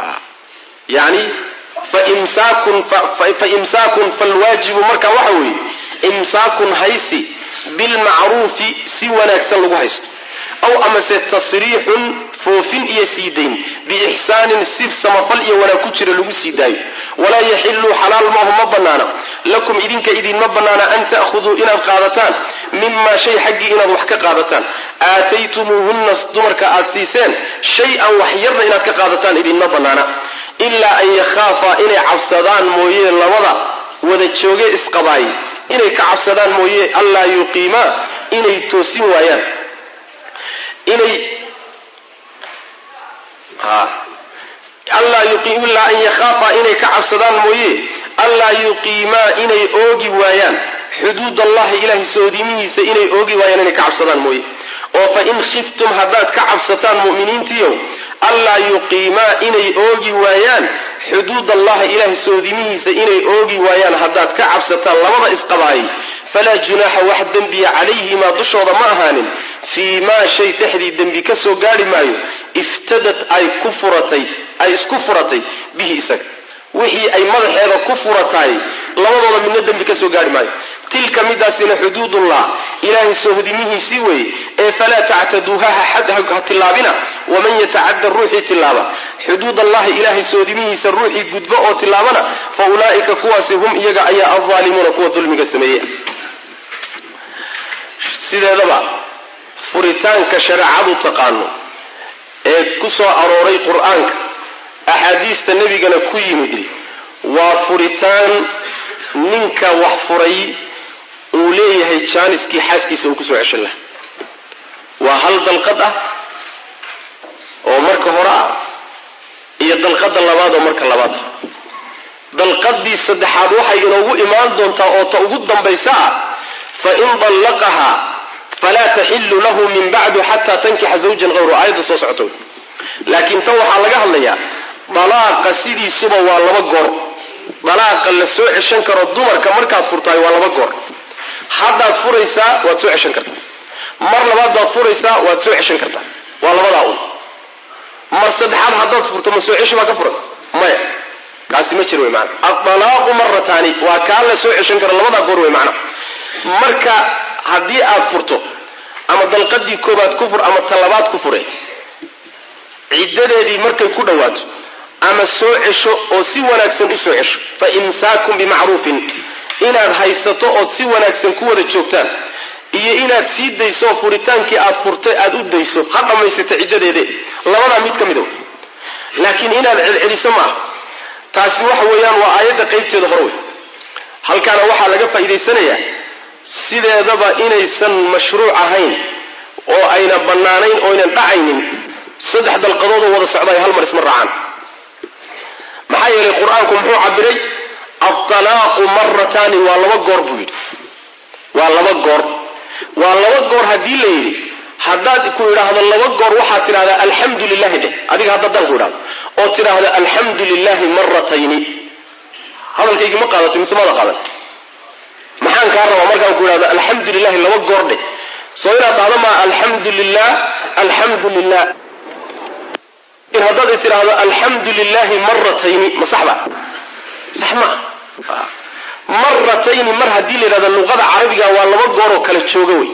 yani faimsaakun fa imsaakun falwaajibu marka waxa weeye imsaakun haysi bilmacruufi si wanaagsan lagu haysto aw amase tasriixun foofin iyo sii dayn biixsaanin si samafal iyo wanaag ku jira lagu sii daayo walaa yaxiluu xalaal maahu ma bannaana lakum idinka idinma bannaana an ta'khuduu inaad qaadataan mimaa shay xaggii inaad wax ka qaadataan aataytumuuhunna dumarka aad siiseen shay-an wax yarna inaad ka qaadataan idinma bannaana ilaa an yakhaafaa inay cabsadaan mooye labada wada jooge isqabaay inay ka cabsadaan mooye allaa yuqiimaa inay toosin waayaan inay allaa ilaa an yakhaafa inay ka cabsadaan mooye allaa yuqiimaa inay oogi waayaan xuduud allahi ilahay soodimihiisa inay oogi waayaan inay ka cabsadaan mooye oo fa in khiftum haddaad ka cabsataan mu'miniintiiow allaa yuqiimaa inay oogi waayaan xuduud allahi ilahay soodimihiisa inay oogi waayaan haddaad ka cabsataan labada isqabaayay falaa junaaxa wax dembiya calayhimaa dushooda ma ahaanin fii maa shay dhexdii dembi ka soo gaadhi maayo iftadad ay ku furatay ay isku furatay bihi isaga wixii ay madaxeeda ku furataay labadooda midna dembi ka soo gaadhi maayo tilka midaasina xuduudullah ilaahay soohodimihiisii weeye ee falaa tactaduuha ha tillaabina waman yatacadda ruuxii tillaaba xuduud allahi ilaahay soodimihiisa ruuxii gudbo oo tillaabana fa ulaa'ika kuwaasi hum iyaga ayaa aldaalimuuna kuwa dulmiga sameeya sideedaba furitaanka shareecadu taqaano ee ku soo arooray qur-aanka axaadiista nebigana ku yimid waa furitaan ninka wax furay uu leeyahay jaaniskii xaaskiisa uu kusoo ceshan laha waa hal dalqad ah oo marka hore ah iyo dalqada labaad oo marka labaad ah dalqadii saddexaad waxay inoogu imaan doontaa oo ta ugu dambaysa ah fain dallaqahaa falaa taxilu lahu min bacdu xataa tankixa zawjan hayru aayadda soo socoto laakiin tan waxaa laga hadlayaa dalaaqa sidiisuba waa laba goor dalaaqa la soo ceshan karo dumarka markaad furtahay waa laba goor haddaad furaysaa waad soo ceshan kartaa mar labaad baad furaysaa waad soo ceshan kartaa waa labadaa un mar saddexaad haddaad furto ma soo ceshi baa ka furan maya kaasi ma jir wey maana adalaaqu marataani waa kaa la soo ceshan karo labadaa goor wey macna marka haddii aad furto ama dalqadii koobaad ku fur ama talabaad ku fure ciddadeedii markay ku dhowaato ama soo cesho oo si wanaagsan u soo cesho fa imsaakun bimacruufin inaad haysato ood si wanaagsan ku wada joogtaan iyo inaad sii dayso oo furitaankii aad furtay aad u dayso ha dhammaysata ciddadeede labadaa mid ka mida wey laakiin inaad celceliso ma aha taasi waxa weeyaan waa aayadda qaybteeda hore wey halkaana waxaa laga faa'iidaysanayaa sideedaba inaysan mashruuc ahayn oo ayna bannaanayn oo aynan dhacaynin saddex dalqadoodoo wada socda ay hal mar isma raacaan maxaa yeelay qur-aanku muxuu cabiray altalaaqu marataani waa laba goor buu yidhi waa laba goor waa laba goor haddii la yidhi haddaad ku idhaahdo laba goor waxaad tidhahdaa alxamdu lilahi dheh adiga haddadaan ku idhahdo oo tidhaahdo alxamdu lilahi maratayni hadalkaygii ma qaadatay mise mada qaadan maxaan kaa rabaa markaan ku idhahdo alxamdu lilahi laba goor dheh soo inaad dhahdo maa alxamdu lilah alxamdu lilah in haddaad tidhaahdo alxamdu lilahi maratayni ma sax ba sax ma maratayni mar haddii la yidhahdo luqada carabiga waa laba gooroo kala jooga wey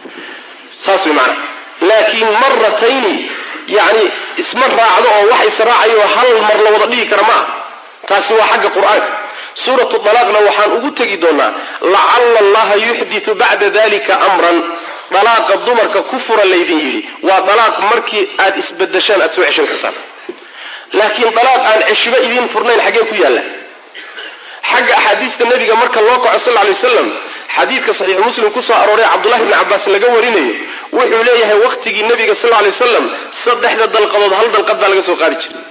saas way maanaa laakiin maratayni yani isma raacdo oo wax israacayo hal mar la wada dhigi kara ma ah taasi waa xagga qur-aanka suuratu dalaaqna waxaan ugu tegi doonaa lacalla allaha yuxditu bacda dalika amran dalaaqa dumarka ku fura laydin yidhi waa dalaaq markii aad isbedeshaan aad soo ceshan kartaan laakiin dalaaq aan ceshiba idiin furnayn xaggee ku yaalla xagga axaadiista nebiga marka loo kaco sal ly waslam xadiidka saxiixu muslim kusoo arooray cabdullahi bni cabbaas laga warinayo wuxuu leeyahay wakhtigii nebiga sal lay waslam saddexda dalqadood hal dalqad baa laga soo qaadi jiray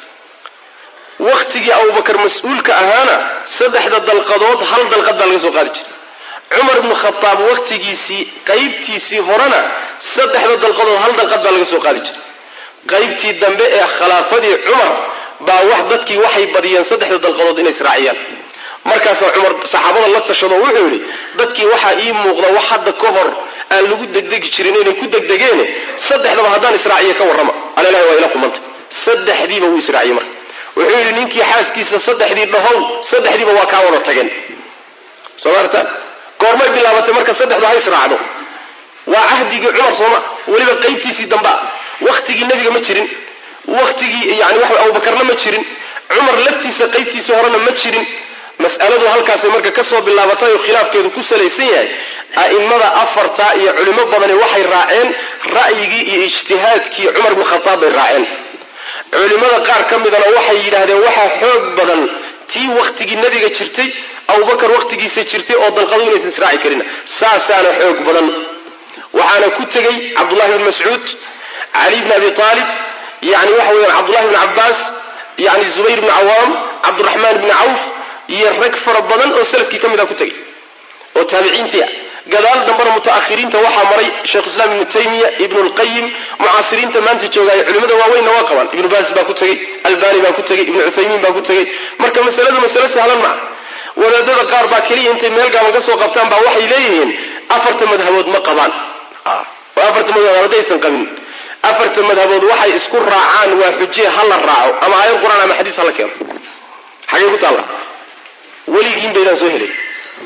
wakhtigii abubakar mas-uulka ahaana saddexda dalqadood hal dalqad baa laga soo qaadi jiray cumar ibnu khataab wakhtigiisii qaybtiisii horena saddexda dalqadood hal dalqad baa laga soo qaadi jiray qaybtii dambe ee khilaafadii cumar baa wax dadkii waxay badiyeen saddexda dalqadood inay israaciyaan markaasaa cumar saxaabada la tashado wuxuu yidhi dadkii waxaa ii muuqda wax hadda ka hor aan lagu degdegi jirin inay ku degdegeene saddexdaba haddaan israaciyo ka warrama alalahi waa ila qumanta saddexdiiba wuu israaciyey marka wuxuu yidhi ninkii xaaskiisa saddexdii dhahow saddexdiiba waa kaa wada tageen soo maarta goormay bilaabatay marka saddexdu ha israacdo waa cahdigii cumar sooma weliba qaybtiisii dambea wakhtigii nebiga ma jirin wakhtigii yani waxa abubakarna ma jirin cumar laftiisa qaybtiisii horena ma jirin mas'aladu halkaasay marka ka soo bilaabatay oo khilaafkeedu ku salaysan yahay a'immada afarta iyo culimo badani waxay raaceen ra'yigii iyo ijtihaadkii cumar bnu khataab bay raaceen culimmada qaar ka midana waxay yidhaahdeen waxaa xoog badan tii wakhtigii nebiga jirtay abubakar wakhtigiisa jirtay oo dalqadu inaysan israaci karin saasaana xoog badan waxaana ku tegey cabdullahi bn mascuud cali bn abi aalib yani waxa weeyaan cabdullahi bn cabbaas yani zubayr bni cawaam cabduraxmaan bni cawf iyo rag fara badan oo salafkii ka mid a ku tegey oo taabiciintii ah gadaal dambena mutaakhiriinta waxaa maray sheikhuislaam ibnu taymiya ibnu lqayim mucaasiriinta maanta joogaayo culimada waaweynna waa qabaan ibnu baas baa ku tegey albani baa ku tegey ibnu cuthaymiin baa ku tegey marka masaladu masale sahlan maa wadaadada qaar baa keliya intay meel gaaban ka soo qabtaan baa waxay leeyihiin afarta madhabood ma qabaan oo afarta madhabood haddaysan qabin afarta madhabood waxay isku raacaan waa xujee ha la raaco ama aayad qur-aan ama xadiis ha la keeno xagee ku taalla weligiin baydaan soo helay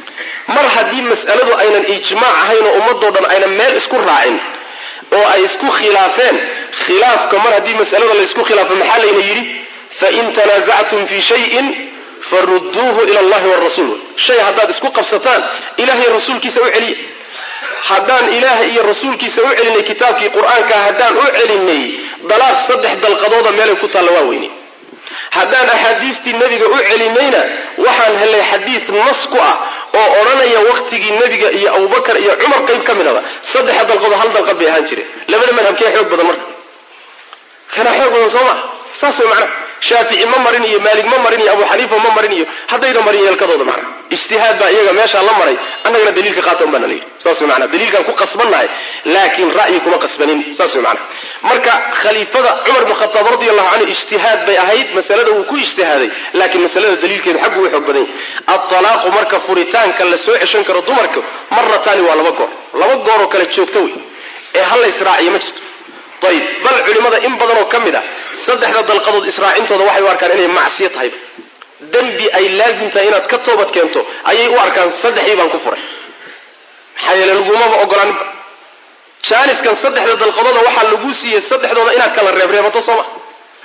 mar haddii mas'aladu aynan ijmaac ahayn oo ummadoo dhan aynan meel isku raacin oo ay isku khilaafeen khilaafka mar haddii mas'alada laysku khilaafo maxaa layna yidhi fain tanaasactum fii shayin farudduuhu ila allahi warasuul shay haddaad isku qabsataan ilahay rasuulkiisa u celiya haddaan ilaahay iyo rasuulkiisa u celinay kitaabkii qur-aanka haddaan u celinay dalaaq saddex dalqadooda meelay ku taalla waa weyne haddaan axaadiistii nebiga u celinayna waxaan helay xadiid nas ku ah oo odhanaya wakhtigii nebiga iyo abubakar iyo cumar qayb ka midaba saddexa dalqadood hal dalqad bay ahaan jireen labada madhabkee xoog badan marka kanaa xoog badan soo maa saas way macnaha shaafici ma marin iyo maalig ma marin iyo abu xaniifa ma marin iyo haddayna marin yeelkadooda macnaha ijtihaad baa iyaga meeshaa la maray annagana daliilka qaata un baana la yidhi saas way macnaha daliilkaan ku qasbannahay laakiin ra'yi kuma qasbanin saas way macnaha marka khaliifada cumar bin khataab radi allahu canhu ijtihaad bay ahayd masalada wuu ku ijtihaaday laakiin masalada daliilkeedu xaggu u xoog badan yahay atalaaqu marka furitaanka la soo ceshan karo dumarka marataani waa laba goor laba gooroo kale joogto wey ee hal la israaciyo ma jirto ayib bal culimmada in badanoo ka mid ah saddexda dalqadood israacintooda waxay u arkaan inay macsiyo tahayba dembi ay laazim tahay inaad ka toobad keento ayay u arkaan saddexdii baan ku furay maxaa yeele lagumaba ogolaaninba jaaniskan saddexda dalqadooda waxaa lagu siiyey saddexdooda inaad kala reebreebato soo ma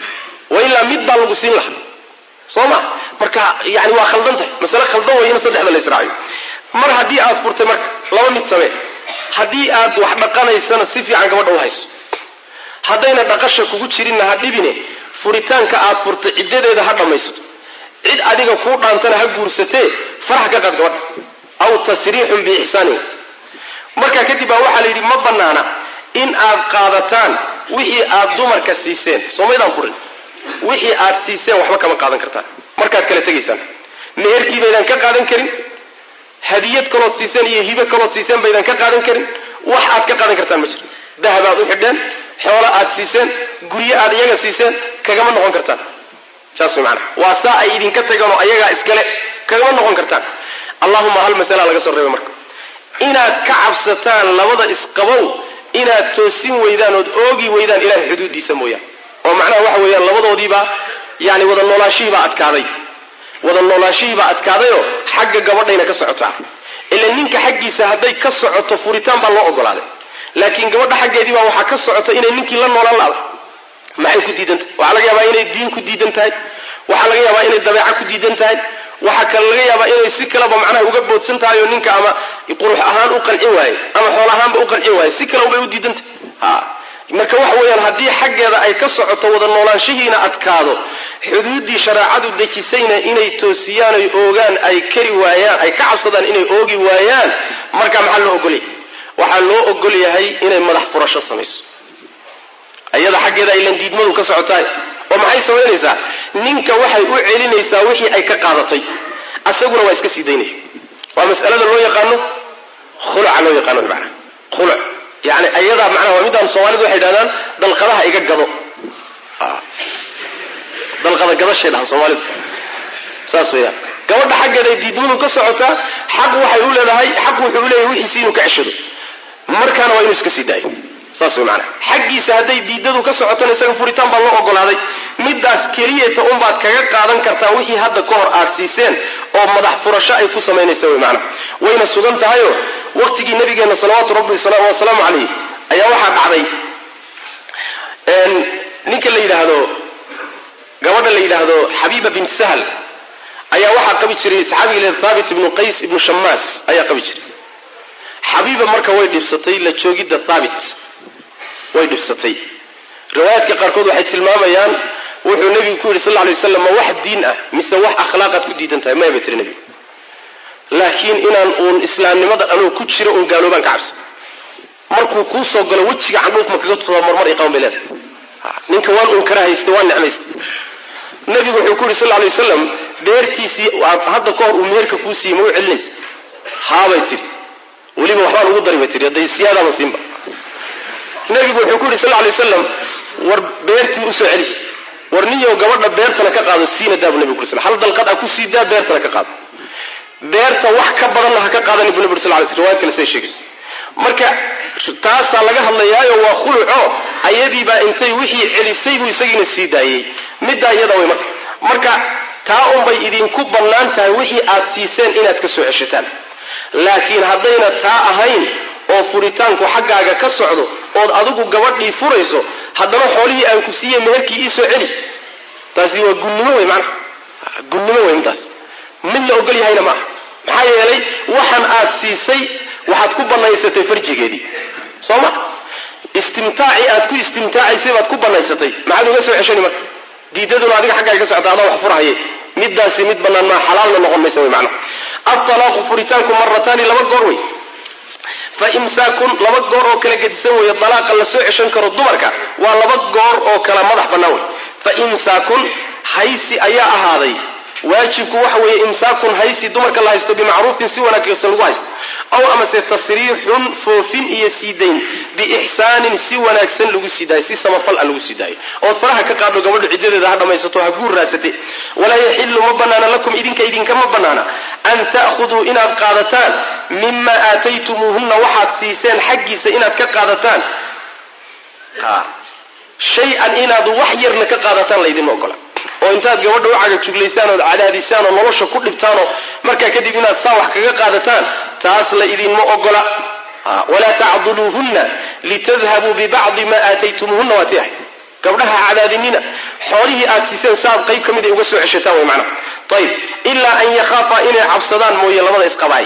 wa ilaa mid baa lagu siin lahaa soo ma marka yani waa khaldan tahay masale khaldan way in saddexda la israaciyo mar haddii aad furtay marka laba mid samee haddii aad wax dhaqanaysana si fiican gabadha u hayso haddayna dhaqasha kugu jirinna ha dhibine furitaanka aad furtay ciddadeeda ha dhammaysato cid adiga kuu dhaantana ha guursatee farax ka qaad gabadha aw tasriixun biixsaanin markaa kadib baa waxaa la yidhi ma bannaana in aad qaadataan wixii aad dumarka siiseen soomaydaan furin wixii aad siiseen waxba kama qaadan kartaan markaad kala tegaysaan meherkii baydaan ka qaadan karin hadiyad kalood siiseen iyo hibe kalood siiseen baydaan ka qaadan karin wax aad ka qaadan kartaan ma jiro dahab aad u xidheen xoolo aad siiseen guryo aad iyaga siiseen kagama noqon kartaan saas way macanaha waa saa ay idinka tageen oo ayagaa iskale kagama noqon kartaan allahuma hal masala laga soo reebay marka inaad ka cabsataan labada isqabow inaad toosin weydaan ood oogi weydaan ilahay xuduuddiisa mooyaan oo macnaha waxa weeyaan labadoodiibaa yani wada noolaashihiibaa adkaaday wada noolaashihiibaa adkaadayoo xagga gabadhayna ka socotaa ila ninka xaggiisa hadday ka socoto furitaan baa loo ogolaaday laakiin gabadha xaggeedii baa waxaa ka socota inay ninkii la noolaan laada maxay ku diidan tahay waxaa laga yaabaa inay diin ku diidan tahay waxaa laga yaabaa inay dabeeca ku diidan tahay waxaa kale laga yaabaa inay si kaleba macnaha uga boodsan tahay oo ninka ama qurux ahaan u qancin waaye ama xool ahaanba u qancin waaye si kale ubay u diidan tahay ha marka waxa weeyaan haddii xaggeeda ay ka socoto wada noolaanshihiina adkaado xuduuddii shareecadu dejisayna inay toosiyaan oy oogaan ay kari waayaan ay ka cabsadaan inay oogi waayaan marka maxaa loo ogolay waxaa loo ogol yahay inay madax furasho samayso ayada xaggeeda aylan diidmadu ka socotahay oo maxay samaynaysaa ninka waxay u celinaysaa wixii ay ka qaadatay asaguna waa iska sii daynaya waa mas'alada loo yaqaano khuluca loo yaqaano macnaha khuluc yani ayadaa macnaha waa midaan soomaalidu waxay dhahdaan dalqadaha iga gado dalqada gadashay dhahan soomaalidu saas weeyaan gabadha xaggeeda ay diidmadu ka socotaa xaq waxay u leedahay xaq wuxuu u leeyahay wixiisi inuu ka ceshado markaana waa inuu iska sii daayo saas way macnaha xaggiisa hadday diidadu ka socotona isaga furitaan baa loo ogolaaday midaas keliyata unbaad kaga qaadan kartaa wixii hadda ka hor aad siiseen oo madax furasho ay ku samaynaysa way macnaha wayna sugan tahayoo waqtigii nabigeenna salawaatu rabbi wasalaamu calayh ayaa waxaa dhacday ninka la yidhaahdo gabadha la yidhaahdo xabiiba bint sahl ayaa waxaa qabi jiray saxaabiga le thaabit ibnu qays ibnu shamaas ayaa qabi jiray xabiiba marka way dhibsatay la joogidda thaabit way dhibsatay riwaayaadka qaarkood waxay tilmaamayaan wuxuu nebigu ku yidhi sal lla alay waslam ma wax diin ah mise wax akhlaaqaad ku diidan tahay maya bay tiri nebigu laakiin inaan uun islaamnimada anuu ku jiro uun gaaloobaan ka cabsa markuu kuu soo galo wejiga candhuuf ma kaga tufdaa marmar iqaban bay leedahay ninka waan uun kara haysta waan necmaysta nebigu wuxuu ku yidhi sal lla alay wasalam beertiisii hadda ka hor uu meherka kuu siiyey ma u celinaysa haabay tidhi weliba waxbaan ugu dari bay tihi hadday siyaadaaba siinba nebigu wuxuu ku yidhi sal lla alay wasalam war beertii usoo celi war niyow gabadha beertana ka qaado siina daabu nebigu kuri sl hal dalqad a ku sii daa beertana ka qaado beerta wax ka badanna ha ka qaadani bu nebi uri sal lay sl riwayad kale say sheegayso marka taasaa laga hadlayaayo waa khuluco ayadiibaa intay wixii celisay buu isagiina sii daayey middaa iyada way marka marka taa unbay idinku bannaan tahay wixii aad siiseen inaad ka soo ceshataan laakiin haddayna taa ahayn oo furitaanku xaggaaga ka socdo ood adigu gabadhii furayso haddana xoolihii aan ku siiyey meherkii iisoo celi taasi waa gunnimo wey maanaa gunnimo wey intaas mid la ogol yahayna maaha maxaa yeelay waxan aad siisay waxaad ku banaysatay farjigeedii soo ma istimtaacii aad ku istimtaacaysay baad ku banaysatay maxaad uga soo ceshani marka diidaduna adiga xaggaaga ka socota adaa wax furahaye midaasi mid banaan maa xalaalna noqon maysa wey macana altalaaqu furitaanku marataani laba goor wey fa imsaakun laba goor oo kala gedisan weeye dalaaqa la soo ceshan karo dumarka waa laba goor oo kala madax bannaan wey fa imsaakun haysi ayaa ahaaday waajibku waxa weeye imsaakun haysi dumarka la haysto bimacruufin si wanaagsan lagu haysto aw amase tasriixun foofin iyo siidayn biixsaanin si wanaagsan lagu sii daayo si samafal a lagu sii daayo ood faraha ka qaadho gabadhu ciddadeeda ha dhammaysato ha guur raasate walaa yaxilu ma banaana lakum idinka idinkama banaana an ta'khuduu inaad qaadataan mima aataytumuuhunna waxaad siiseen xaggiisa inaad ka qaadataan shay-an inaad wax yarna ka qaadataan laydinma ogola oo intaad gabadha u cagajuglaysaan ood cadaadisaan oo nolosha ku dhibtaan oo markaa kadib inaad saa wax kaga qaadataan taas la idinma ogola walaa tacduluuhunna litadhabuu bibacdi maa aataytumuuhunna waa ti ahay gabdhaha cadaadinina xoolihii aad siiseen saaad qayb ka mid ay uga soo ceshataan way macnaha ayib ilaa an yakhaafaa inay cabsadaan mooye labada isqabaay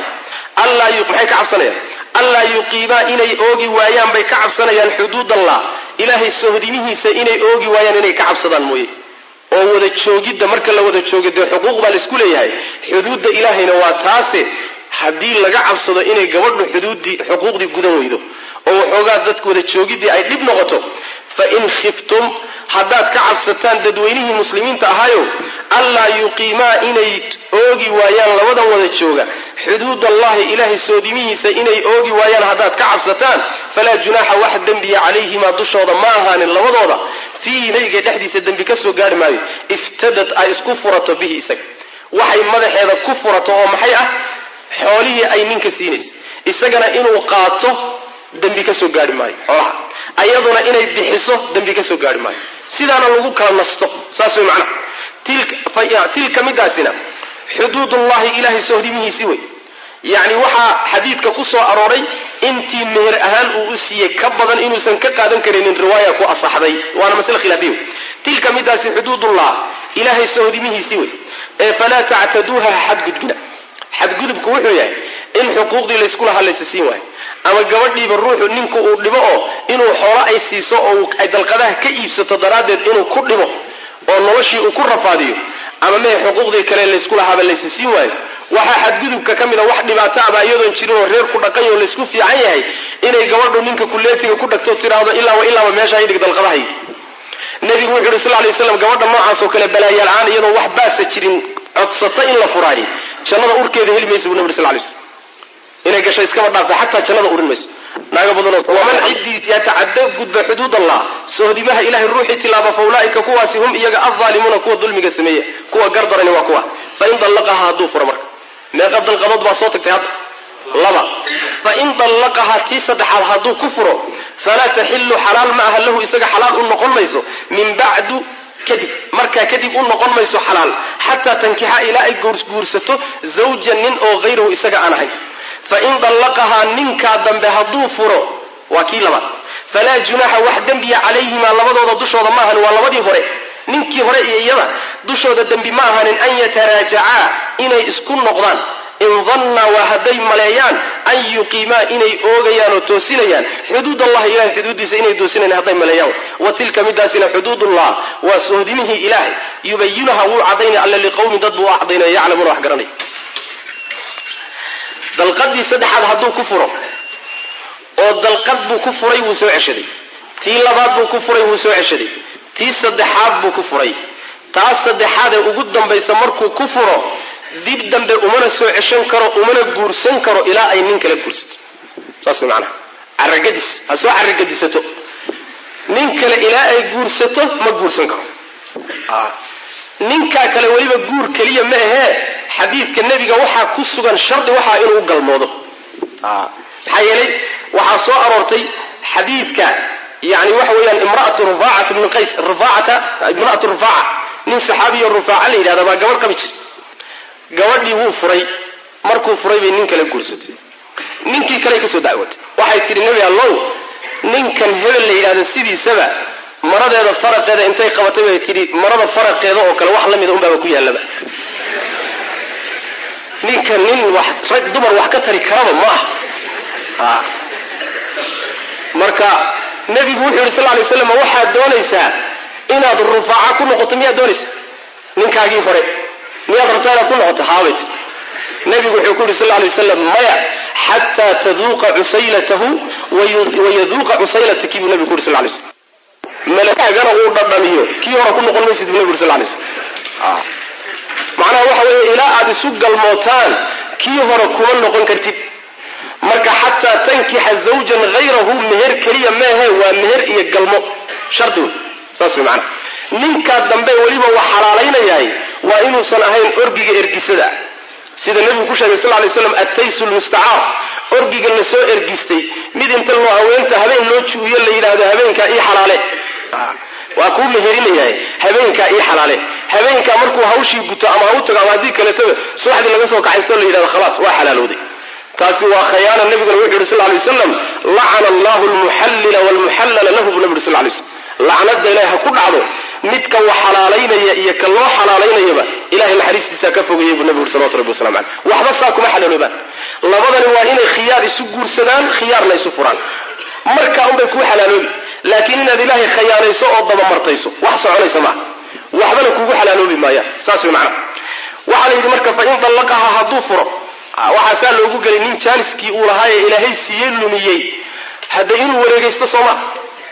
maxay ka cabsanayaan allaa yuqiimaa inay oogi waayaan bay ka cabsanayaan xuduud allah ilaahay sohdimihiisa inay oogi waayaan inay ka cabsadaan mooye oo wada joogidda marka la wada joogo dee xuquuq baa laisku leeyahay xuduudda ilaahayna waa taase haddii laga cabsado inay gabadhu xuduuddii xuquuqdii gudan weydo oo waxoogaa dadka wada joogiddii ay dhib noqoto fa in khiftum haddaad ka cabsataan dadweynihii muslimiinta ahaayo allaa yuqiimaa inay oogi waayaan labadan wada jooga xuduud allahi ilaahay soodimihiisa inay oogi waayaan haddaad ka cabsataan falaa junaaxa wax dembiya calayhimaa dushooda ma ahaanin labadooda fiihi nabiga dhexdiisa dembi ka soo gaari maayo iftadad ay isku furato bihi isaga waxay madaxeeda ku furato oo maxay ah xoolihii ay ninka siinaysa isagana inuu qaato dembi ka soo gaari maayo xoolaha ayaduna inay bixiso dembi ka soo gaari maayo sidaana lagu kala nasto saas way macnaha tilka midaasina xuduudullahi ilaahay sohdimihiisii wey yacni waxaa xadiidka ku soo arooray intii meher ahaan uu u siiyey ka badan inuusan ka qaadan karinin riwaaya ku asaxday waana masle khilaafiya wey tilka midaasi xuduudullah ilaahay sohdimihiisii wey ee falaa tactaduuha xadgudbina xadgudubku wuxuu yahay in xuquuqdii laysku lahaa laysa siin waayo ama gabadhiiba ruuxu ninku uu dhibo oo inuu xoolo ay siiso oo ay dalqadaha ka iibsato daraaddeed inuu ku dhibo oo noloshii uu ku rafaadiyo ama mee xuquuqdii kale laysku lahaaba laysa siin waayo waxaa xadgudubka ka mid a wax dhibaato aba iyadoon jirin oo reer ku dhaqan oo laysku fiican yahay inay gabadhu ninka kuleetiga ku dhagto tiraahdo ilaaba ilaaba meesha idhig dalqadahayg nebigu wuxu yuri sal lay slam gabadha noocaas oo kale balaayaal aan iyadoo wax baasa jirin codsata in la furaayo jannada urkeeda heli maysa bu nabig sal lay slam inay gasho iskaba dhaafa xataa jannada urin mayso naaga badanoo waman ciddii yatacada gudba xuduud allah sohdimaha ilahay ruuxii tilaaba fa ulaaika kuwaasi hum iyaga alzaalimuuna kuwa dulmiga sameeya kuwa gardarani waa kuwa fain dallaqaha hadduu furo marka meeqa dalqadood baa soo tagtay hadda laba fain dallaqaha tii saddexaad hadduu ku furo falaa taxilu xalaal ma aha lahu isaga xalaal u noqon mayso min bacdu kadib markaa kadib u noqon mayso xalaal xataa tankixa ilaa ay guursato zawjan nin oo hayrahu isaga aan ahayn fain dallaqahaa ninkaa dambe hadduu furo waa kii labaad falaa junaaxa wax dembiya calayhimaa labadooda dushooda ma ahanin waa labadii hore ninkii hore iyo iyada dushooda dembi ma ahanin an yataraajacaa inay isku noqdaan in dannaa waa hadday maleeyaan an yuqiimaa inay oogayaan oo toosinayaan xuduud allahi ilahay xuduuddiisa inay toosinayaan hadday maleeyaan wa tilka midaasina xuduudullah waa sohdimihii ilaahay yubayinuha wuu cadaynaya alla liqowmin dad buu u cadaynaya yaclamuuna wax garanay dalqadii saddexaad hadduu ku furo oo dalqad buu ku furay wuu soo ceshaday tii labaad buu ku furay wuu soo ceshaday tii saddexaad buu ku furay taas saddexaad ee ugu dambaysa markuu ku furo dib dambe umana soo ceshan karo umana guursan karo ilaa ay nin kale guursato saas way macanaha caragadis ha soo caragadisato nin kale ilaa ay guursato ma guursan karo ninkaa kale weliba guur keliya ma ahee xadiidka nebiga waxaa ku sugan shardi waxaa inuu u galmoodo maxaa yeelay waxaa soo aroortay xadiidka yani waxa weeyaan imraatu rufaacat bni qays rufaacata imraatu rufaaca nin saxaabiyo rufaaca la yidhahda baa gabadh qabi jir gabadhii wuu furay markuu furay bay nin kale guursatay ninkii kale kasoo dacwatay waxay tidhi nebi allow ninkan hebel la yidhahda sidiisaba maradeeda faraqeeda intay qabatay bay tidhi marada faraqeeda oo kale wax la mida unbaaba ku yaallaba ninkan nin wax rag dumar wax ka tari karaba ma aha marka nebigu wuxuu yidhi sal lay slam waxaad doonaysaa inaad rufaaca ku noqoto miyaad doonaysaa ninkaagii hore miyaad rabtaa inaad ku noqoto haabay tii nebigu wuxuu ku yidhi sal lay wasalam maya xataa taduuqa cusaylatahu wayaduuqa cusaylataki buu nebigu ku yidhi sal lay slam malakaagana uu dhadhamiyo kii hore ku noqon maysid buu nebigu yidhi sal lay slam macnaha waxa weeye ilaa aad isu galmootaan kii hore kuma noqon kartid marka xataa tankixa zawjan hayrahu meher keliya meehe waa meher iyo galmo shardi wey saas wey macnaha ninkaa dambe weliba wax xalaalaynayahay waa inuusan ahayn orgiga ergisada sida nebigu ku sheegay sal lay slam attaysu lmustacaar orgiga la soo ergistay mid inta loo haweenta habeen loo juuyo la yidhaahdo habeenkaa ii xalaale waa kuu meherinayahay habeenkaa ii xalaale habeenkaa markuu hawshii guto ama ha u tago ama haddii kaleetaba subaxdii laga soo kaxaysto la yidhahdo khalaas waa xalaalooday taasi waa khayaana nabiguna wuxuu yidhi sal lay waslam lacana allahu lmuxallila wlmuxallala lahu buu nabi yuri sal lay slam lacnada ilahay ha ku dhacdo midka wax xalaalaynaya iyo ka loo xalaalaynayaba ilahay naxariistiisa ka fogayay buu nabi yuri salawatu rabbi wasalam caleyh waxba saa kuma xalaaloobaan labadani waa inay khiyaar isu guursadaan khiyaarna isu furaan markaa unbay kuu xalaaloobi laakiin inaad ilaahay khayaanayso oo dabamartayso wax soconaysa maaha waxbana kugu xalaaloobi maayaan saas way macnaha waxaa la yidhi marka fain dallaqaha hadduu furo waxaasaa loogu gelay nin jaaniskii uu lahaa ee ilaahay siiyey lumiyey hadda inuu wareegaysto soo maa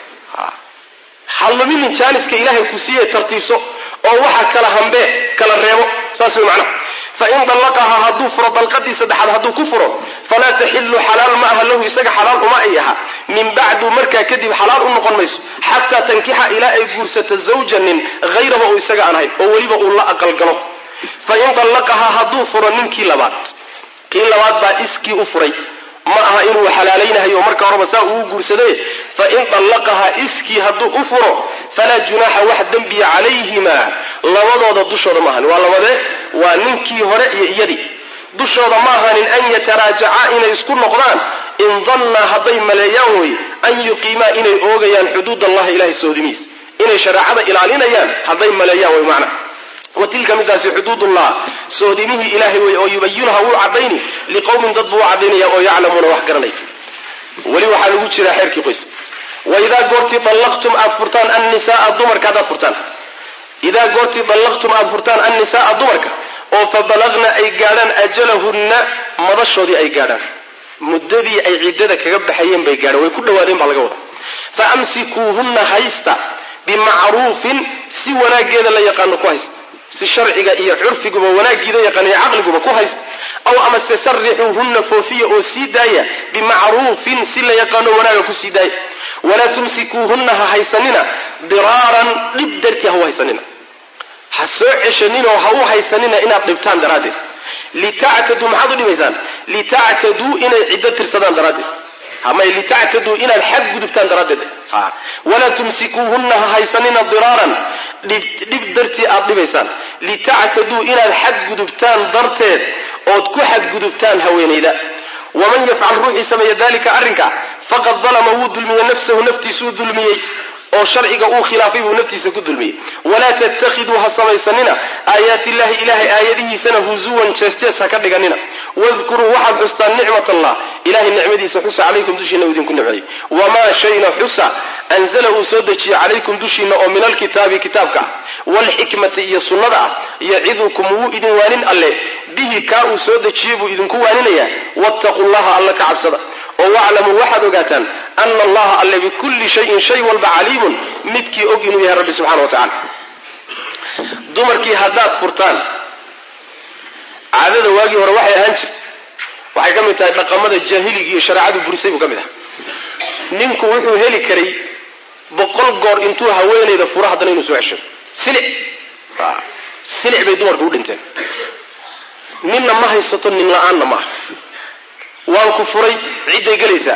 ha luminin jaaniska ilaahay ku siiye tartiibso oo waxa kala hambee kala reebo saas way macnaha fain dallaqaha hadduu furo dalqadii saddexaad hadduu ku furo falaa taxilu xalaal ma aha lahu isaga xalaal uma ay aha min bacdu markaa kadib xalaal u noqon mayso xataa tankixa ilaa ay guursato zawjanin hayraba uu isaga aan ahayn oo weliba uu la aqalgalo fain dallaqaha hadduu furo ninkii labaad kii labaad baa iskii u furay ma aha inuu xalaalaynahayo marka horeba saa uu guursaday fain dallaqaha iskii hadduu u furo falaa junaaxa wax dembiya calayhima labadooda dushooda maahan waa labadee waa ninkii hore iyo iyadii dushooda ma ahanin an yataraajaca inay isku noqdaan in dannaa hadday maleeyaan wey an yuqiimaa inay oogayaan xuduud allahi ilahay soodimiis inay shareecada ilaalinayaan hadday maleeyaan wey macna wa tilka midaasi xuduudullah soodimihii ilaahay wey oo yubayinuha wuu cadayni liqowmin dad buu u cadaynaya oo yaclamuuna wax garanay weli waxaa lagu jiraa xeerkii qoys waidaa goortii dallaqtum aad furtaan annisaaa dumarka haddaad furtaan idaa goortii dallaqtum aad furtaan annisaaa dumarka oo fa balagna ay gaadhaan ajalahunna madashoodii ay gaadhaan muddadii ay ciddada kaga baxayeen bay gaadhaan way ku dhawaadeen baa laga wada fa amsikuuhunna haysta bimacruufin si wanaaggeeda la yaqaano ku haysta si sharciga iyo curfiguba wanaagiida yaqaan iyo caqliguba ku haysta aw amase sarixuuhunna foofiya oo sii daaya bimacruufin si la yaqaano wanaaga ku sii daaya walaa tumsikuuhunna ha haysanina diraaran dhib dartii ha u haysanina ha soo ceshaninoo ha u haysanina inaad dhibtaan daraaddeed litactaduu maxaad u dhibaysaan litactaduu inay ciddo tirsadaan daraaddeed ama litactaduu inaad xag gudubtaan daraaddeed walaa tumsikuuhunna ha haysanina diraaran dhib dartii aad dhibaysaan litactaduu inaad xag gudubtaan darteed ood ku xadgudubtaan haweenayda waman yafcal ruuxii sameeya dalika arrinka faqad dalama wuu dulmiyey nafsahu naftiisuu dulmiyey oo sharciga uu khilaafay buu naftiisa ku dulmiyey walaa tattakhiduu ha samaysanina aayaati illahi ilahay aayadihiisana huzuwan jees-jees ha ka dhiganina wadkuruu waxaad xustaan nicmat allah ilahay nicmadiisa xusa calaykum dushiina uu idinku nicmeeyey wamaa shayna xusa anzala uu soo dejiye calaykum dushiina oo min alkitaabi kitaabka ah waalxikmati iyo sunnada ah yacidukum wuu idin waanin alle bihi kaa uu soo dejiyey buu idinku waaninayaa wattaquu llaha alla ka cabsada oo waclamuu waxaad ogaataan ana allaha alle bikulli shayin shay walba caliimun midkii og inuu yahay rabbi subxana wa tacala dumarkii haddaad furtaan caadada waagii hore waxay ahaan jirtay waxay ka mid tahay dhaqamada jaahiligi iyo shareecadu burisay buu ka mid aha ninku wuxuu heli karay boqol goor intuu haweenayda furo haddana inuu soo ceshado silic silic bay dumarka u dhinteen ninna ma haysato nin la-aanna maaha waan ku furay cidday gelaysaa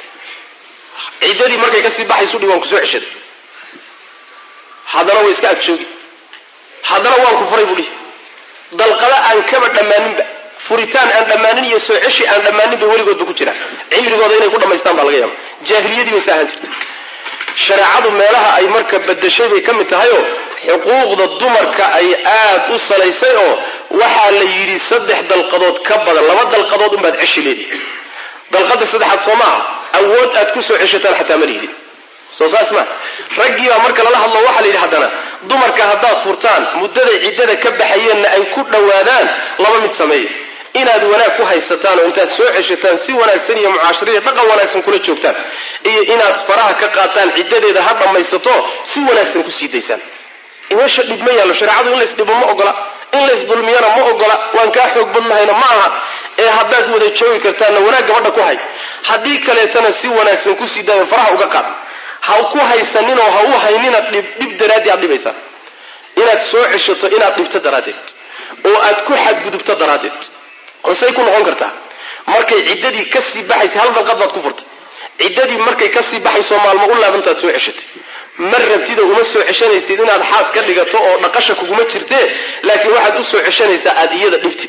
ciddadii markay kasii baxaysu dhi waan ku soo ceshaday haddana way iska agjoogi haddana waan ku furay buu dhihi dalqada aan kaba dhammaaninba furitaan aan dhammaanin iyo soo ceshi aan dhammaanin bay weligoodba ku jiraan cimrigooda inay ku dhammaystaan baa laga yaaba jaahiliyadii bay saahan jirtay shareecadu meelaha ay marka badashay bay ka mid tahayoo xuquuqda dumarka ay aad u salaysay oo waxaa la yidhi saddex dalqadood ka badan laba dalqadood unbaad ceshi leedihi dalqada saddexaad soo maaha awood aad ku soo ceshataan xataa ma lihidin soo saas maa raggii baa marka lala hadlo waxaa la yidhi haddana dumarka haddaad furtaan muddaday ciddada ka baxayeenna ay ku dhowaadaan laba mid sameeya inaad wanaag ku haysataan oo intaad soo ceshataan si wanaagsan iyo mucaashariya dhaqan wanaagsan kula joogtaan iyo inaad faraha ka qaataan ciddadeeda ha dhammaysato si wanaagsan kusii daysaan meesha dhib ma yaallo shareecadu in laysdhibo ma ogola in laysdulmiyana ma ogola waan kaa xoog badnahayna ma aha ee haddaad wada joogi kartaanna wanaag gabadha ku hay haddii kaleetana si wanaagsan kusii daayo faraha uga qaad ha ku haysaninoo ha u haynina dhib dhib daraaddii aad dhibaysaa inaad soo ceshato inaad dhibto daraaddeed oo aad ku xadgudubto daraaddeed hosey ku noqon kartaa markay ciddadii kasii baxaysa hal dalqad baad ku furtay ciddadii markay kasii baxayso maalmo u laabantaad soo ceshatay ma rabtida uma soo ceshanaysid inaad xaas ka dhigato oo dhaqasha kuguma jirtee laakiin waxaad u soo ceshanaysaa aada iyada dhibtid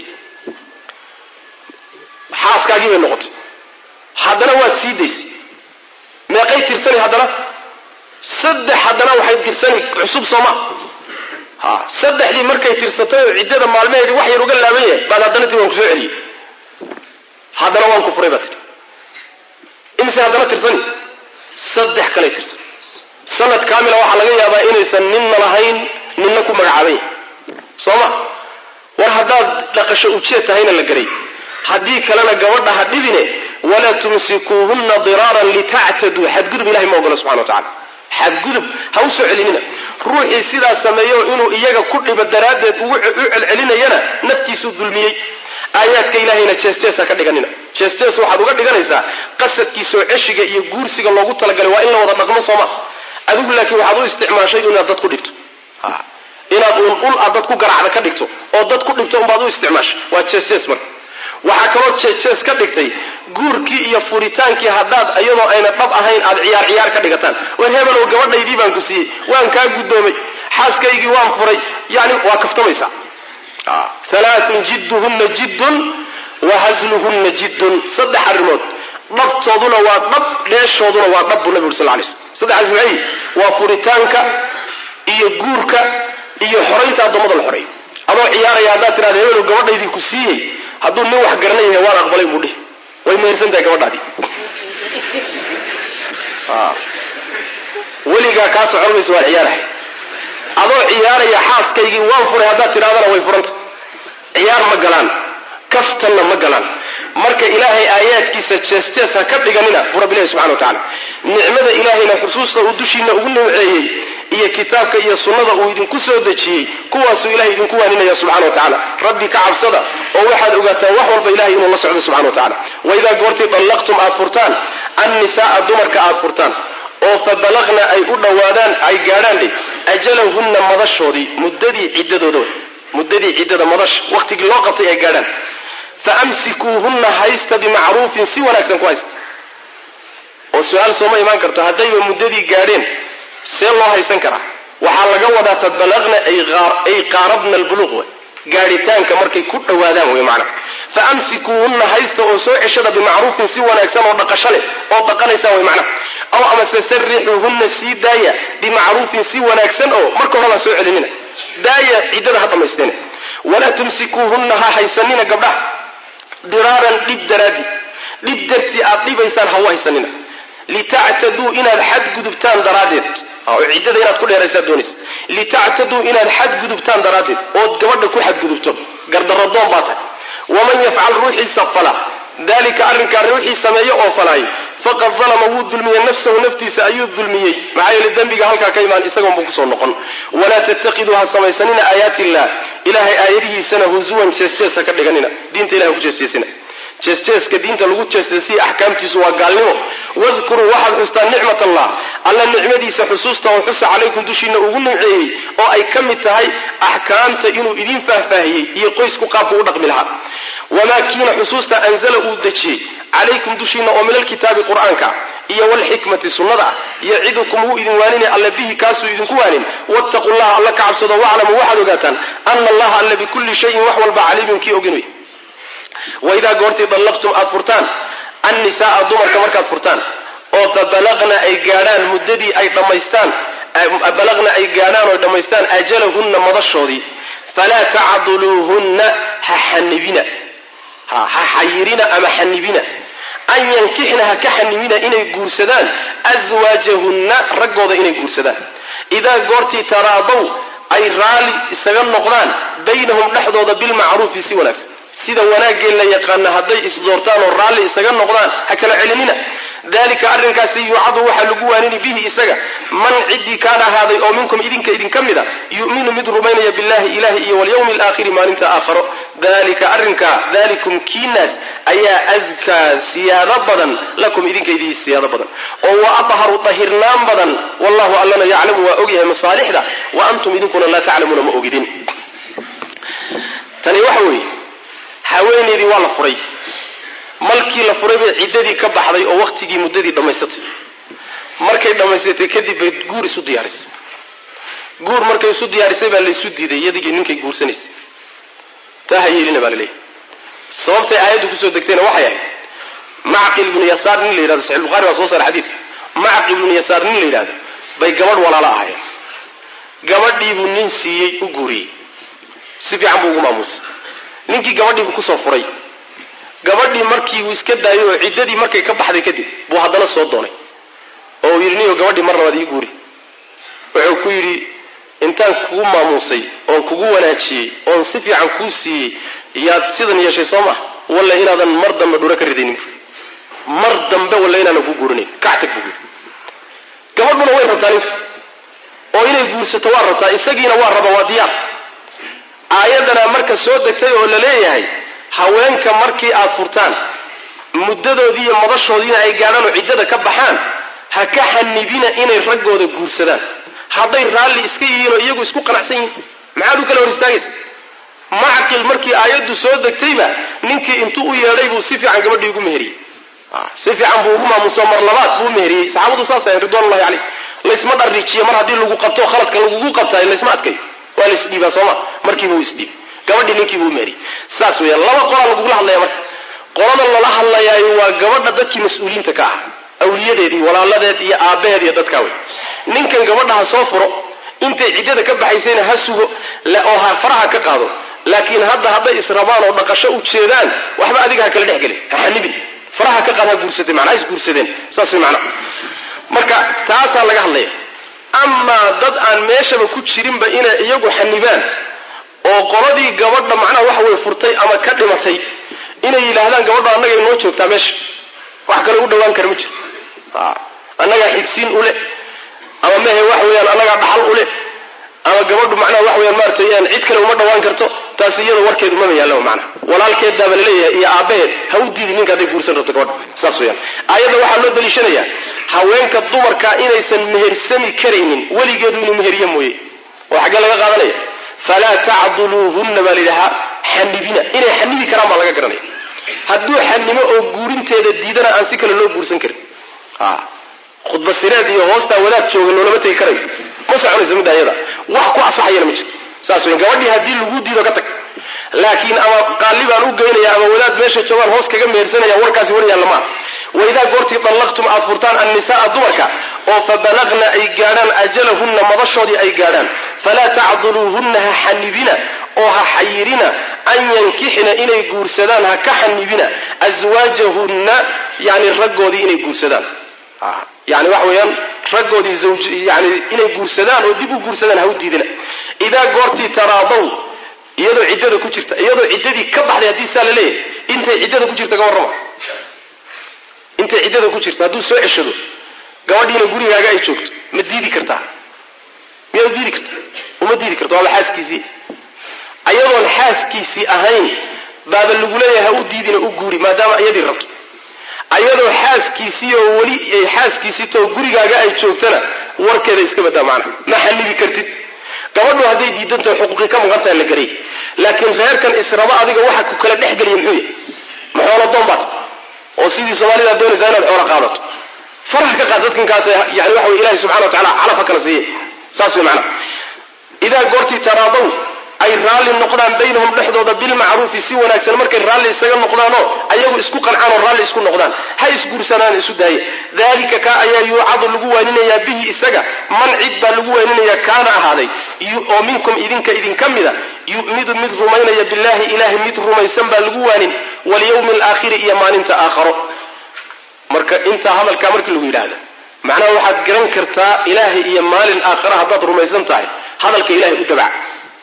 xaaskaagii bay noqotay haddana waad sii daysay meeqay tirsani haddana saddex haddana waxay tirsani cusub sooma ha saddexdii markay tirsatay oo ciddada maalmaheedii wax yar uga laaban yahay baad haddana tii waan ku soo celiyey haddana waan ku furay baa tiri imise haddana tirsani saddex kalay tirsan sanad kaamila waxaa laga yaabaa inaysan ninna lahayn ninna ku magacaaban yahay soo ma war haddaad dhaqasho ujeed tahayna la garay haddii kalena gabadha ha dhibine walaa tumsikuuhunna diraaran litactaduu xadgudub ilahay ma ogola subxana wa tacala xadgudub ha u soo celinina ruuxii sidaa sameeyo inuu iyaga ku dhibo daraaddeed ugu u celcelinayana naftiisuu dulmiyey aayaadka ilahayna jees-jees ha ka dhiganina jees-jees waxaad uga dhiganaysaa qasadkii soo ceshiga iyo guursiga loogu talagalay waa in la wada dhaqmo sooma adigu laakiin waxaad u isticmaashay inaad dad ku dhibto inaad uun ul aad dad ku garacda ka dhigto oo dad ku dhibto unbaad u isticmaashay waa jees-jees marka waxaa kaloo jees-jees ka dhigtay guurkii iyo furitaankii haddaad iyadoo ayna dhab ahayn aad ciyaar ciyaar ka dhigataan war hebelow gabadhaydii baan ku siiyey waan kaa guddoomay xaaskaygii waan furay yani waa kaftamaysaa halaathun jidduhunna jiddun wa hasluhunna jiddun saddex arrimood dhabtooduna waa dhab dheeshooduna waa dhab buu nabi uri sal lay slm saddexaas maxay waa furitaanka iyo guurka iyo xoraynta addoommada la xoreeyo adoo ciyaaraya haddaad tidhahda hebelow gabadhaydii ku siiyey hadduu nin wax garanay yahay waan aqbalay buu dhihi way mehersan tahay gabadhaadii weligaa kaa socon mayso waan ciyaarahay adoo ciyaaraya xaaskaygii waan furay haddaad tidhahdana way furanta ciyaar ma galaan kaftanna ma galaan marka ilaahay aayaadkiisa jees-jees ha ka dhiganina buu rabbi ilahi subxana wa tacala nicmada ilaahayna xusuusta uu dushiina ugu nimceeyey iyo kitaabka iyo sunnada uu idinku soo dejiyey kuwaasuu ilahay idinku waaninaya subxana wa tacala rabbi ka cabsada oo waxaad ogaataan wax walba ilahay inuu la socdo subxana wa tacala waidaa goortii dallaqtum aad furtaan annisaaa dumarka aad furtaan oo fa balaqna ay u dhowaadaan ay gaadhaan dhe ajalahunna madashoodii muddadii ciddadooda wey muddadii ciddada madasha wakhtigii loo qabtay ay gaadhaan fa amsikuuhunna haysta bimacruufin si wanaagsan ku haysta oo su-aal sooma imaan karto haddayba muddadii gaadheen see loo haysan karaa waxaa laga wadaa fa balaqna ay qaarabna albuluuq wey gaadhitaanka markay ku dhowaadaan wey macna fa amsikuuhunna haysta oo soo ceshada bimacruufin si wanaagsan oo dhaqasho leh oo dhaqanaysaan wey macna aw amase sarixuuhunna sii daaya bimacruufin si wanaagsan oo marka horabaa soo celinina daaya ciddada ha dhamaysteene walaa tumsikuuhunna ha haysanina gabdhaha diraaran dhib daraaddi dhib dartii aad dhibaysaan ha u haysanina litactaduu inaad xadgudubtaan daraaddeed oo ciddada inaad ku dheeraysaad doonaysa litactaduu inaad xadgudubtaan daraaddeed ood gabadha ku xadgudubto gardarradoon baa tahay waman yafcal ruuxiisa fala dalika arrinkaa ruuxii sameeyo oo falaayo faqad dalama wuu dulmiyey nafsahu naftiisa ayuu dulmiyey maxaa yeele dembiga halkaa ka imaan isagoon buu kusoo noqon walaa tattakiduu ha samaysanina aayaati illah ilahay aayadihiisana husuwan jees-jees ha ka dhiganina diinta ilahay ku jeesjeesina jeesjeeska diinta lagu jeesjeesiya axkaamtiisu waa gaalnimo wadkuruu waxaad xustaan nicmat allah alla nicmadiisa xusuusta oo xusa calaykum dushiina ugu nimceeyey oo ay ka mid tahay axkaamta inuu idin faahfaahiyey iyo qoysku qaabku u dhaqmi lahaa wamaa kiina xusuusta anzala uu dejiyey calaykum dushiina oo min alkitaabi qur'aanka iyo walxikmati sunnada ah yacidukum wuu idin waaninay alla bihi kaasuu idinku waanin wattaqu llaha alla ka cabsado waclamuu waxaad ogaataan ana allaha alla bikulli shayin wax walba caliimun kii ogin wey waidaa goortii dallaqtum aad furtaan annisaaa dumarka markaad furtaan oo fa balaqna ay gaadhaan muddadii ay dhammaystaan balaqna ay gaadhaan oo dhammaystaan ajalahunna madashoodii falaa tacduluuhunna ha xanibina ha xayirina ama xanibina an yankixna ha ka xanibina inay guursadaan aswaajahunna raggooda inay guursadaan idaa goortii taraadow ay raalli isaga noqdaan baynahum dhexdooda bilmacruufi si wanaagsan sida wanaaggee la yaqaana hadday isdoortaan oo raalli isaga noqdaan ha kala celinina dalika arrinkaasi yuucadu waxaa lagu waanini bihi isaga man ciddii kaana ahaaday oo minkum idinka idinka mid a yu'minu mid rumaynaya billahi ilahi iyo walyawmi alaakhiri maalinta aakharo dalika arrinkaa dalikum kiinaas ayaa askaa siyaado badan lakum idinka idii siyaado badan oo wa adharu dahirnaan badan wallahu allana yaclamu waa ogyahay masaalixda wa antum idinkuna laa taclamuuna ma ogidin tani waxa weeye haweeneydii waa la furay malkii la furay bay ciddadii ka baxday oo wakhtigii muddadii dhammaysatay markay dhammaysatay kadib bay guur isu diyaarisay guur markay isu diyaarisay baa laysu diiday iyadigii ninkay guursanaysay taa ha yeelina baa laleeyahy sababtay aayaddu kusoo degtayna waxay ahayd macqil ibnu yasaar nin la yidhahdo saxix bukhari baa soo saara xadiidka macqil ibnu yasaar nin la yidhahdo bay gabadh walaalo ahaayeen gabadhiibuu nin siiyey u guuriyey si fiican buu ugu maamuusay ninkii gabadhiibuu kusoo furay gabadhii markii uu iska daayay oo ciddadii markay ka baxday kadib buu haddana soo doonay oo uu yidhi niyo gabadhii mar labaad ii guuri wuxuu ku yidhi intaan kugu maamuusay oon kugu wanaajiyey oon si fiican kuu siiyey yaad sidan yeeshay soo maa walla inaadan mar dambe dhura ka ridaynin mar dambe walla inaanan ku guurinayn kactag buu yidhi gabadhuna way rabtaa ninka oo inay guursato waa rabtaa isagiina waa raba waa diyaar aayadana marka soo degtay oo la leeyahay haweenka markii aad furtaan muddadoodii iyo madashoodiina ay gaadhaan oo ciddada ka baxaan ha ka xanibina inay raggooda guursadaan hadday raalli iska yihiin oo iyagu isku qanacsan yihiin maxaad u kala hor istaagaysa macqil markii aayaddu soo degtayba ninkii intuu u yeedhay buu si fiican gabadhii ugu meheriyey si fiican buu ugu maamuso mar labaad buu meheriyey saxaabadu saas ahayn ridwanullahi caleyh laysma dharriijiyo mar haddii lagu qabto khaladka lagugu qabtaayo laysma adkayo waa la isdhiibaa sooma markiiba uu isdhiibay gabadhii ninkiibuu meheriyey saas weeyaan laba qolaa lagugula hadlaya marka qolada lala hadlayaayo waa gabadha dadkii mas-uuliyiinta ka ah awliyadeedii walaaladeed iyo aabbaheed iyo dadkaa wey ninkan gabadha ha soo furo intay ciddada ka baxaysayna ha sugo oo ha faraha ka qaado laakiin hadda hadday israbaan oo dhaqasho u jeedaan waxba adiga ha kala dhex gelin ha xanibin faraha ka qaad ha guursatay macnaa is guursadeen saas way macnaha marka taasaa laga hadlaya amaa dad aan meeshaba ku jirinba inay iyagu xanibaan oo qoladii gabadha macnaha waxa weye furtay ama ka dhimatay inay yidhaahdaan gabadha annaga inoo joogtaa meesha wax kale u dhawaan kara ma jiro annagaa xigsiin u leh ama mehe waxa weeyaan annagaa dhaxal u leh ama gabadhu macnaha waxa weyaan maaratay cid kale uma dhawaan karto taasi iyada warkeedu maba yaallaba macnaha walaalkeeddaaba laleeyahay iyo aabbaheed ha u diidi ninka hadday guursan rabto gabadha saas weyaan aayadda waxaa loo daliishanayaa haweenka dumarka inaysan mehersami karaynin weligeedu inuu meheriye mooye oo xaggee laga qaadanaya falaa tacduluuhunna baa layidhahaa xanibina inay xanibi karaan baa laga garanaya hadduu xanimo oo guurinteeda diidana aan si kale loo guursan karin khudba sireed iyo hoostaa wadaad jooga loolama tegi karayo ma soconayso midda ayada wax ku asaxayana ma jiro saas weyn gabadhii haddii lagu diido ka tag laakiin ama qaalli baan u geynaya ama wadaad meesha joogaan hoos kaga mehersanaya warkaasi war yaalla maaha waidaa goortii dallaqtum aad furtaan annisaaa dumarka oo fa balagna ay gaadhaan ajalahunna madashoodii ay gaadhaan falaa tacduluuhunna ha xanibina oo ha xayirina an yankixna inay guursadaan ha ka xanibina aswaajahunna yani raggoodii inay guursadaan yani waxa weeyaan raggoodii zawj yani inay guursadaan oo dib u guursadaan ha u diidina idaa goortii taraadaw iyadoo ciddada ku jirta iyadoo ciddadii ka baxday haddii saa la leeyahay intay ciddada ku jirta ka warrama intay ciddada ku jirta hadduu soo ceshado gabadhiina gurigaaga ay joogto ma diidi kartaa miyaad diidi kartaa uma diidi karta waaba xaaskiisii ayadoon xaaskiisii ahayn baaba lagu leeyahay ha u diidina u guuri maadaama iyadii rabto ayadoo xaaskiisii oo weli xaaskiisii too gurigaaga ay joogtana warkeeda iska badaa macnaha ma xanibi kartid gabadhu hadday diidantaho xuquuqii ka maqantaha la garay laakiin reerkan israba adiga waxa ku kala dhex geliya muxuu yahy ma xoolo doon baad oo sidii soomaalida doonaysaa inaad xoolo qaadato faraha ka qaad dadkan kaas yani waxa wey ilahi subxana wa tacala calaf ha kala siiye saas wey macnaha idaa goortii taraadaw ay raalli noqdaan baynahum dhexdooda bilmacruufi si wanaagsan markay raalli isaga noqdaanoo ayagu isku qancaan oo raalli isku noqdaan ha isguursanaan isu daaya dalika ka ayaa yuucadu lagu waaninayaa bihi isaga man cid baa lagu waaninayaa kaana ahaaday oo minkum idinka idinka mida yu'midu mid rumaynaya billahi ilahay mid rumaysan baa lagu waanin walyawmi alaakhiri iyo maalinta aakharo marka intaa hadalkaa markii lagu yidhaahda macnaha waxaad garan kartaa ilaahay iyo maalin aakhara haddaad rumaysan tahay hadalka ilahay u dabac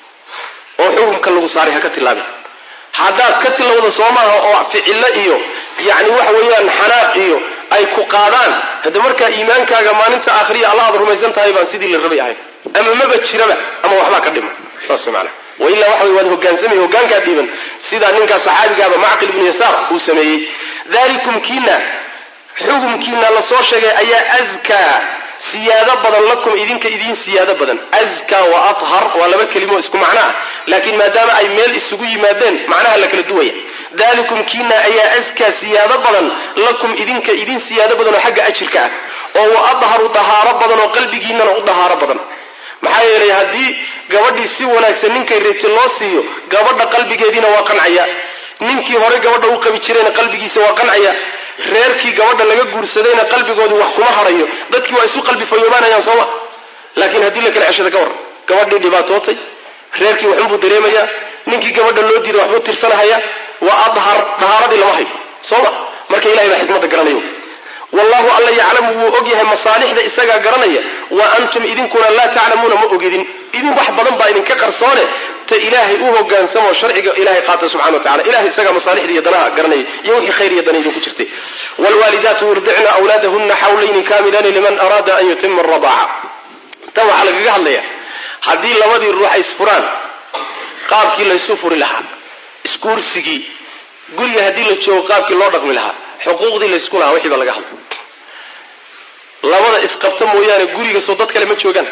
oo xukunka lagu saaray ha ka tilaabin haddaad ka tilowda soo maaha oo ficillo iyo yacni waxa weeyaan xanaaq iyo ay ku qaadaan hadda markaa iimaankaaga maalinta aakhiriya alla aad rumaysan tahay baan sidii la rabay ahayn ama maba jiraba ama waxbaa ka dhima saas way macnaha wailaa waxa way waad hogaansamay hogaankaa dhiiban sidaa ninkaa saxaabigaaba macqil ibnu yasaar uu sameeyey dalikum kiina xukumkiina la soo sheegay ayaa askaa siyaado badan lakum idinka idiin siyaado badan askaa wa athar waa laba kelimo isku macno ah laakiin maadaama ay meel isugu yimaadeen macnaha la kala duwaya dalikum kiina ayaa askaa siyaado badan lakum idinka idiin siyaado badan oo xagga ajirka ah oo wa adharu dahaaro badan oo qalbigiinana u dahaaro badan maxaa yeelay haddii gabadhii si wanaagsan ninkay reebti loo siiyo gabadha qalbigeediina waa qancaya ninkii hore gabadha u qabi jirayna qalbigiisa waa qancaya reerkii gabadha laga guursadayna qalbigoodii wax kuma harayo dadkii waa isu qalbi fayoobaanayaan sooma laakiin haddii la kala ceshada ka war gabadhii dhibaatootay reerkii waxunbuu dareemayaa ninkii gabadha loo diiday waxbuu tirsanahaya waa adhar dahaaradii lama hayo sooma marka ilahay baa xikmadda garanayo wallahu alla yaclamu wuu og yahay masaalixda isagaa garanaya wa antum idinkuna laa taclamuuna ma ogidin idin wax badan baa idinka qarsoone ta ilaahay u hogaansamoo sharciga ilahay qaata subxana wa tacala ilahay isagaa masaalixda iyo danaha garanaya iyo wixii khayr iyo dana idinku jirtay wlwaalidaatu yurdicna awlaadahuna xawlayni kaamilayni liman araada an yutima aradaaca tan waxaa lagaga hadlaya haddii labadii ruux ay isfuraan qaabkii laysu furi lahaa isguursigii guriga haddii la joogo qaabkii loo dhaqmi lahaa xuquuqdii laysku lahaa wixii baa laga hadlay labada isqabta mooyaane guriga soo dad kale ma joogaan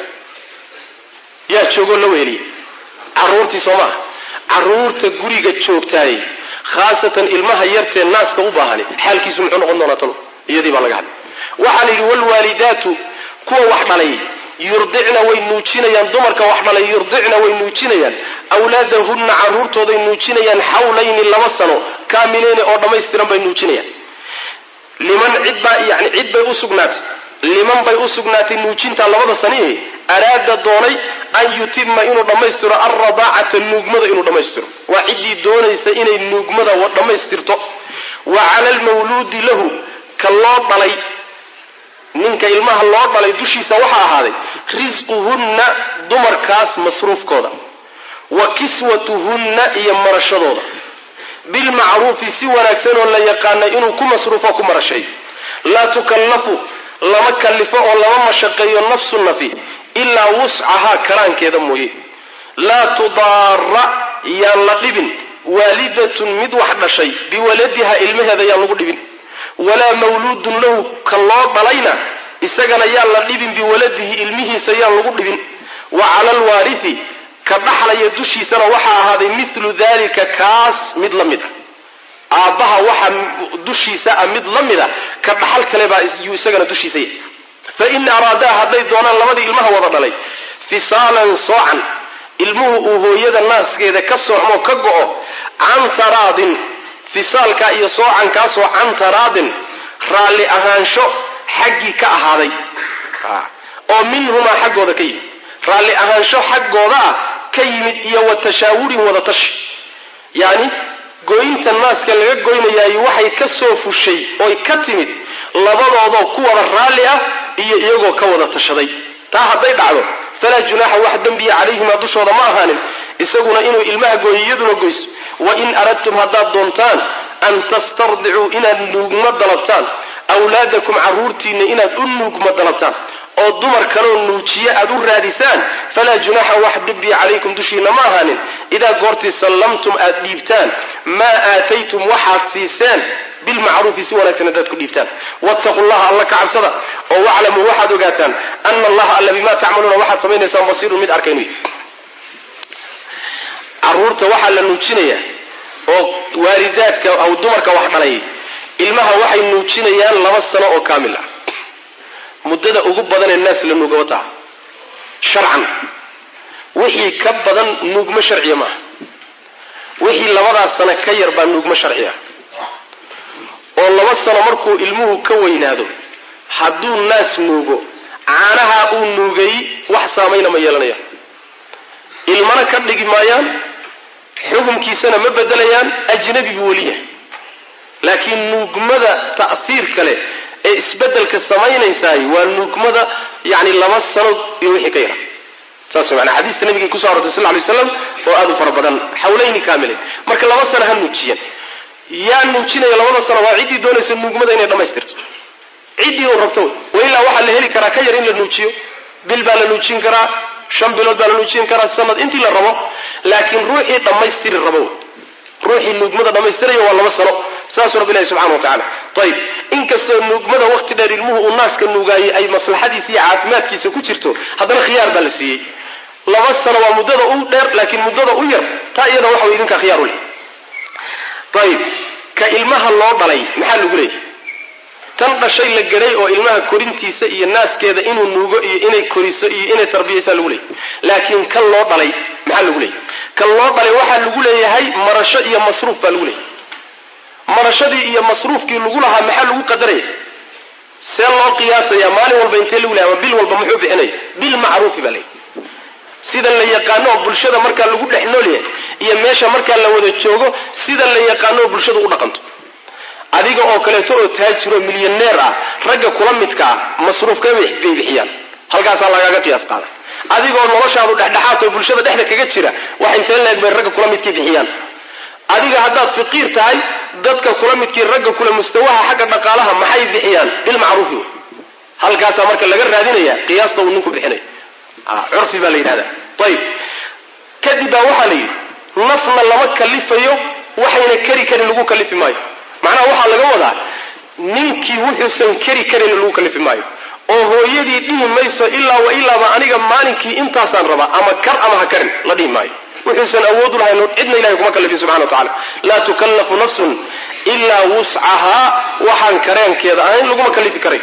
yaa joogoo la weheliya caruurtii soo maaha caruurta guriga joogtaay khaasatan ilmaha yartee naaska u baahani xaalkiisu muxuu noqon doonaa talo iyadii baa laga hadlay waxaa la yidhi wlwaalidaatu kuwa wax dhalay yurdicna way nuujinayaan dumarka wax dhalay yurdicna way nuujinayaan awlaadahunna caruurtooday nuujinayaan xawlayni laba sano kaamileyni oo dhammaystiran bay nuujinayaan liman cidbaa yani cid bay u sugnaatay liman bay u sugnaatay nuujintaa labada sanihi araada doonay an yutima inuu dhammaystiro alradaacata nuugmada inuu dhammaystiro waa ciddii doonaysa inay nuugmada dhammaystirto wa cala almawluudi lahu ka loo dhalay ninka ilmaha loo dhalay dushiisa waxaa ahaaday risquhunna dumarkaas masruufkooda wa kiswatuhunna iyo marashadooda bilmacruufi si wanaagsan oo la yaqaana inuu ku masruufo ku marashay laa tukallafu lama kallifo oo lama mashaqeeyo nafsu nafi ilaa wuscahaa karaankeeda mooye laa tudaara yaan la dhibin waalidatun mid wax dhashay biwaladiha ilmaheeda yaan lagu dhibin walaa mawluudun lahu ka loo dhalayna isagana yaan la dhibin biwaladihi ilmihiisa yaan lagu dhibin wa cala alwaarithi ka dhaxlaya dushiisana waxaa ahaaday milu dalika kaas mid la mid a aabbaha waxa dushiisa ah mid la mid a ka dhaxal kale baa yuu isagana dushiisa yahay fain araadaa hadday doonaan labadii ilmaha wada dhalay fisaalan soocan ilmuhu uu hooyada naaskeeda ka soocmo ka go'o can taraadin fisaalka iyo soocankaasoo can taraadin raalli ahaansho xaggii ka ahaaday oo minhumaa xaggooda ka yimid raalli ahaansho xaggooda ah ka yimid iyo wa tashaawurin wada tashi yacni goynta naaska laga goynayaayo waxay ka soo fushay oy ka timid labadoodoo ku wada raalli ah iyo iyagoo ka wada tashaday taa hadday dhacdo falaa junaaxa wax dembiya calayhimaa dushooda ma ahaanin isaguna inuu ilmaha gooyo iyaduna goyso wa in aradtum haddaad doontaan an tastardicuu inaad nuugma dalabtaan awlaadakum carruurtiinna inaad u nuugma dalabtaan oo dumar kaloo nuujiye aad u raadisaan falaa junaaxa wax dembiya calaykum dushiinna ma ahaanin idaa goortii sallamtum aad dhiibtaan maa aataytum waxaad siiseen bilmacruufi si wanaagsan haddaad ku dhiibtaan wattaqu llaha alla ka cabsada oo waclamuu waxaad ogaataan ana allaha alla bimaa tacmaluuna waxaad samaynaysaan basiirun mid arkaynu caruurta waxaa la nuujinayaa oo waalidaadka aw dumarka wax dhalay ilmaha waxay nuujinayaan laba sano oo kaamil ah muddada ugu badanee naas la nuugaba taha sharcan wixii ka badan nuugmo sharciya maaha wixii labadaas sano ka yar baa nuugmo sharciya oo laba sano markuu ilmuhu ka weynaado hadduu naas nuugo caanaha uu nuugay wax saamayna ma yeelanaya ilmana ka dhigi maayaan xukumkiisana ma bedelayaan ajnabi buu weli yahay laakiin nuugmada ta'hiir kale ee isbedelka samaynaysaay waa nuugmada yani laba sano iyo wixii ka yara saas mana xadiista nabiga kuso arortay sal lay slam oo aad u fara badan xawlayni kaamilayn marka laba sano ha nuujiyan yaa nuujinaya labada sano waa ciddii doonaysa nuugmada inay dhammaystirto ciddii uu rabto wailaa waxaa la heli karaa ka yar in la nuujiyo bil baa la nuujin karaa shan bilood baa la nuujin karaa sanad intii la rabo laakiin ruuxii dhammaystiri rabo ruuxii nuugmada dhammaystiraya waa laba sano saasuu rabbi ilahi subxana wa tacala ayib inkastoo nuugmada waqti dheer ilmuhu uu naaska nuugaayey ay maslaxadiisa iyo caafimaadkiisa ku jirto haddana khiyaar baa la siiyey laba sano waa muddada u dheer laakiin muddada u yar taa iyada waxa way idinkaa khiyaar u leh ayib ka ilmaha loo dhalay maxaa lagu leeyahy tan dhashay la garay oo ilmaha korintiisa iyo naaskeeda inuu nuugo iyo inay koriso iyo inay tarbiyaysaa lagu leeyahy laakiin kan loo dhalay maxaa lagu leeyahy kan loo dhalay waxaa lagu leeyahay marasho iyo masruuf baa lagu leeyahay marashadii iyo masruufkii lagu lahaa maxaa lagu qadaraya see loo qiyaasaya maalin walba intee lagu leeyahay ama bil walba muxuu bixinaya bil macruufi baa leeyahy sida la yaqaano oo bulshada markaa lagu dhex noolyahay iyo meesha markaa la wada joogo sida la yaqaano oo bulshadu u dhaqanto adiga oo kaleeto oo taajiroo milyaneer ah ragga kula midka ah masruufka bay bixiyaan halkaasaa lagaaga qiyaas qaada adigoo noloshaadu dhexdhexaad oo bulshada dhexda kaga jira wax intee leeg bay ragga kula midkii bixiyaan adiga haddaad fiqiir tahay dadka kula midkii ragga kula mustawaha xagga dhaqaalaha maxay bixiyaan bilmacruufi wey halkaasaa marka laga raadinaya qiyaasta uu ninku bixinay curfi baa la yidhahda ayib kadib baa waxaa la yidhi nafna lama kalifayo waxayna keri karin lagu kalifi maayo macnaha waxaa laga wadaa ninkii wuxuusan keri karin lagu kalifi maayo oo hooyadii dhihi mayso ilaa wa ilaaba aniga maalinkii intaasaan rabaa ama kar ama ha karin la dhihi maayo wuxuusan awood u lahayn cidna ilahay kuma kalifin subxana wa tacala laa tukallafu nafsun ilaa wuscahaa waxaan kareenkeeda ahayn laguma kalifi karay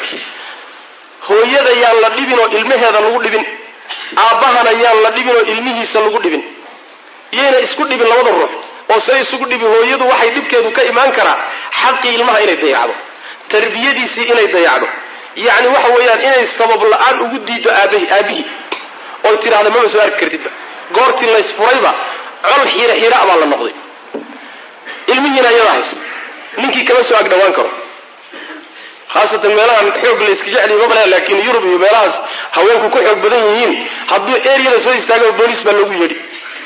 hooyada yaan la dhibin oo ilmaheeda lagu dhibin aabbahana yaan la dhibin oo ilmihiisa lagu dhibin yayna isku dhibin labada ruux oo say isugu dhibi hooyadu waxay dhibkeedu ka imaan karaa xaqii ilmaha inay dayacdo tarbiyadiisii inay dayacdo yacni waxa weeyaan inay sabab la-aan ugu diido aabahi aabihii oy tidhahda mama soo arki kartidba goortii laysfurayba col xiira xiira baa la noqday ilmihiina iyadaa haysa ninkii kama soo agdhawaan karo khaasatan meelahan xoog la iska jecliy mabale laakiin yurub iyo meelahaas haweenku ku xoog badan yihiin hadduu eryada soo istaaga booliis baa loogu yeedhi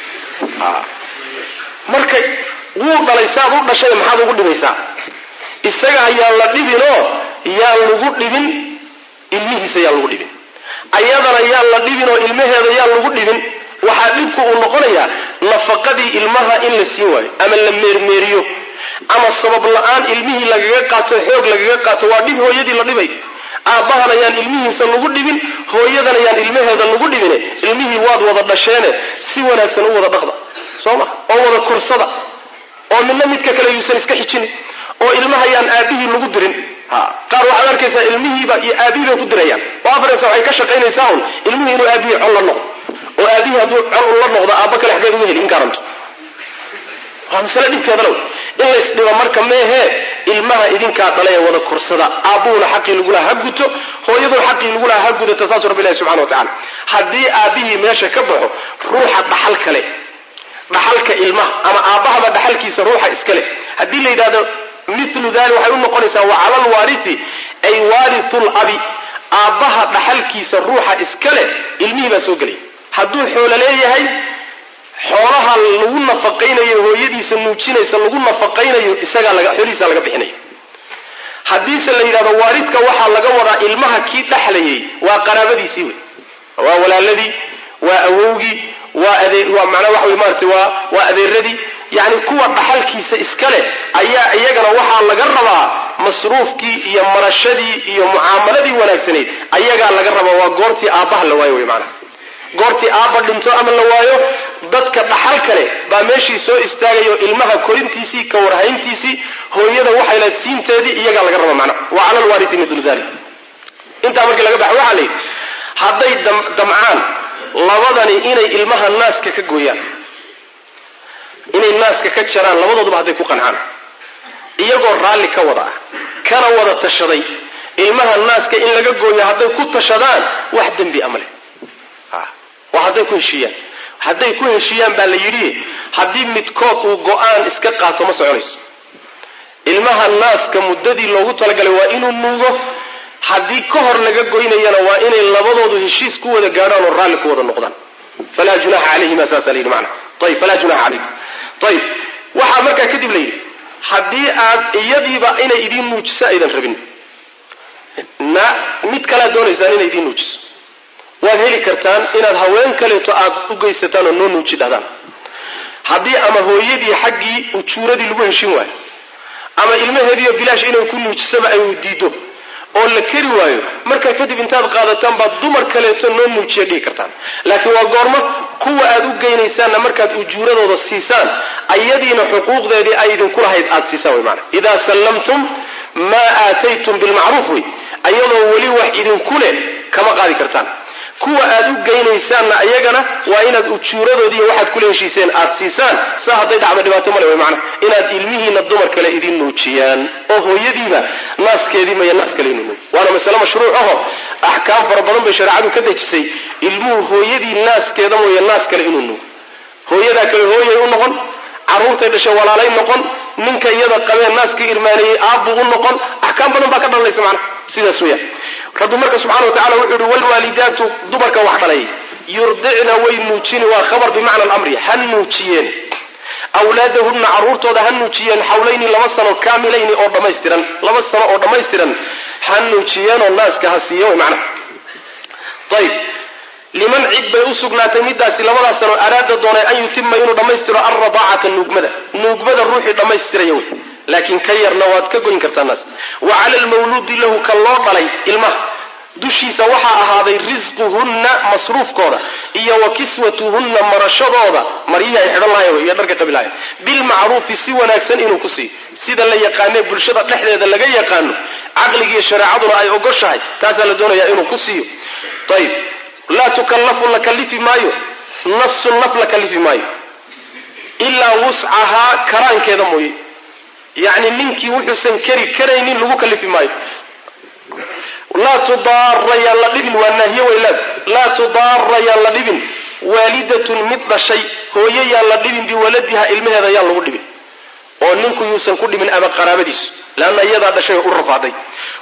marka wuu dhalay saad u dhashay maxaad ugu dhibaysaa isaga ayaan la dhibinoo yaan lagu dhibin ilmihiisa yaan lagu dhibin ayadana yaan la dhibin oo ilmaheeda yaan lagu dhibin waxaa dhibku uu noqonayaa nafaqadii ilmaha in la siin waayo ama la meermeeriyo ama sabab la-aan ilmihii lagaga qaato xoog lagaga qaato waa dhib hooyadii la dhibay aabbahana yaan ilmihiisa lagu dhibin hooyadana yaan ilmaheeda lagu dhibine ilmihii waad wada dhasheene si wanaagsan u wada dhaqda soo ma oo wada korsada oo midna midka kale yuusan iska xijinin oo ilmaha yaan aabihii lagu dirin qaar waxaad arkaysaa ilmihiiba iyo aabihii bay ku dirayaan oo afareysa waxay ka shaqaynaysaa un ilmihii inuu aabihii col la noqdo oo aabihii hadduu col la noqdo aabba kale xaggeed uga heli in garanto waa masale dhibkeeda low in laysdhiba marka meehee ilmaha idinkaa dhalay ee wada korsada aabbuhuna xaqii lagulaha ha guto hooyaduna xaqii lagulaha ha gudata saasuu rabbi ilahi subxana wa tacala haddii aabbihii meesha ka baxo ruuxa dhaxal kale dhaxalka ilmaha ama aabbahaba dhaxalkiisa ruuxa iskale haddii la yidhahdo milu dali waxay u noqonaysaa wa cala alwaarithi ay waarithu labi aabbaha dhaxalkiisa ruuxa iskale ilmihii baa soo gelay hadduu xoolo leeyahay xoolaha lagu nafaqaynayo hooyadiisa nuujinaysa lagu nafaqaynayo isagaa laga xoolihiisa laga bixinayo haddiise la yidhahdo waaridka waxaa laga wadaa ilmaha kii dhexlayay waa qaraabadiisii wey waa walaaladii waa awowgii waa adee waa macnaa waxa wey maarata waa waa adeeradii yacni kuwa dhaxalkiisa iska leh ayaa iyagana waxaa laga rabaa masruufkii iyo marashadii iyo mucaamaladii wanaagsanayd ayagaa laga rabaa waa goortii aabbaha la waayo wey maanaa goortii aabba dhinto ama la waayo dadka dhaxal kale baa meeshii soo istaagayo ilmaha korintiisii ka warhayntiisii hooyada waxay lahayd siinteedii iyagaa laga raba macnaha wa cala alwaarithi milu dalik intaa markii laga baxo waxaa la yidhi hadday damcaan labadani inay ilmaha naaska ka gooyaan inay naaska ka jaraan labadooduba hadday ku qancaan iyagoo raalli ka wada ah kana wada tashaday ilmaha naaska in laga gooyo hadday ku tashadaan wax dembi ama leh waa hadday ku heshiiyaan hadday ku heshiiyaan baa la yidhi haddii midkood uu go-aan iska qaato ma soconayso ilmaha naaska muddadii loogu talagalay waa inuu nuugo haddii ka hor laga goynayana waa inay labadoodu heshiis ku wada gaadhaan oo raalli ku wada noqdaan falaa junaxa calayhima saasa layidhi macna ayib falaa junaxa calayhim ayib waxaa markaa kadib la yidhi haddii aad iyadiiba inay idiin nuujiso aydan rabin na mid kalaad doonaysaan inay idiin nuujiso waad heli kartaan inaad haween kaleeto aad u geysataan oo noo nuuji dhahdaan haddii ama hooyadii xaggii ujuuradii lagu heshin waayo ama ilmaheediiyo bilaash inay ku nuujisaba ay diido oo la keri waayo markaa kadib intaad qaadataan baad dumar kaleeto noo nuujiya dhihi kartaan laakiin waa goormo kuwa aad u geynaysaanna markaad ujuuradooda siisaan ayadiina xuquuqdeedii ay idinku lahayd aad siisaan way maana idaa sallamtum maa aataytum bilmacruuf wey ayadoo weli wax idinku leh kama qaadi kartaan kuwa aad u geynaysaanna iyagana waa inaad ujuuradoodiiy waxaad kula heshiiseen aad siisaan saa hadday dhacdo dhibaato male wy maana inaad ilmihiina dumar kale idin nuujiyaan oo hooyadiiba naaskeedii maya naas kale inu nuuj waana masale mashruuc aho axkaam fara badan bay shareecadu ka dejisay ilmuhu hooyadii naaskeeda mooye naas kale inuu nuugo hooyadaa kale hooyay u noqon carruurtay dhashay walaalay noqon ninka iyada qabeen naaska irmaaneeyey aabbuu u noqon axkaam badan baa ka dhalanaysa macna sidaas weeyaan rabbi marka subxana wa tacala wuxuu yihi wlwaalidaatu dumarka wax dhalay yurdicna way nuujini waa khabar bimacna alamri ha nuujiyeen awlaadahunna carruurtooda ha nuujiyeen xawlayni laba sano kaamilayni oo dhammaystiran laba sano oo dhammaystiran ha nuujiyeenoo naaska ha siiye way macna ayib liman cid bay u sugnaatay midaasi labadaas sano araada doonay an yutima inuu dhammaystiro alradaacata nuugmada nuugmada ruuxii dhammaystiraya wey laakiin ka yarna waad ka goyn kartaa naas wa cala almawluudi lahu ka loo dhalay ilmaha dushiisa waxaa ahaaday risquhunna masruufkooda iyo wa kiswatuhunna marashadooda maryihii ay xidhan lahayen iyo dharka qabi lahayen bilmacruufi si wanaagsan inuu ku siiyo sida la yaqaanee bulshada dhexdeeda laga yaqaano caqligiiyo shareecaduna ay ogoshahay taasaa la doonayaa inuu ku siiyo ayib laa tukallafu la kallifi maayo nafsun naf la kallifi maayo ilaa wuscahaa karaankeeda mooye yacni ninkii wuxuusan keri karaynin lagu kallifi maayo laa tudaara yaan la dhibin waa naahiye weylaad laa tudaara yaan la dhibin waalidatun mid dhashay hooye yaan la dhibin biwaladiha ilmaheeda yaan lagu dhibin oo ninku yuusan ku dhimin ama qaraabadiisu leanna iyadaa dhashay oo u rafaaday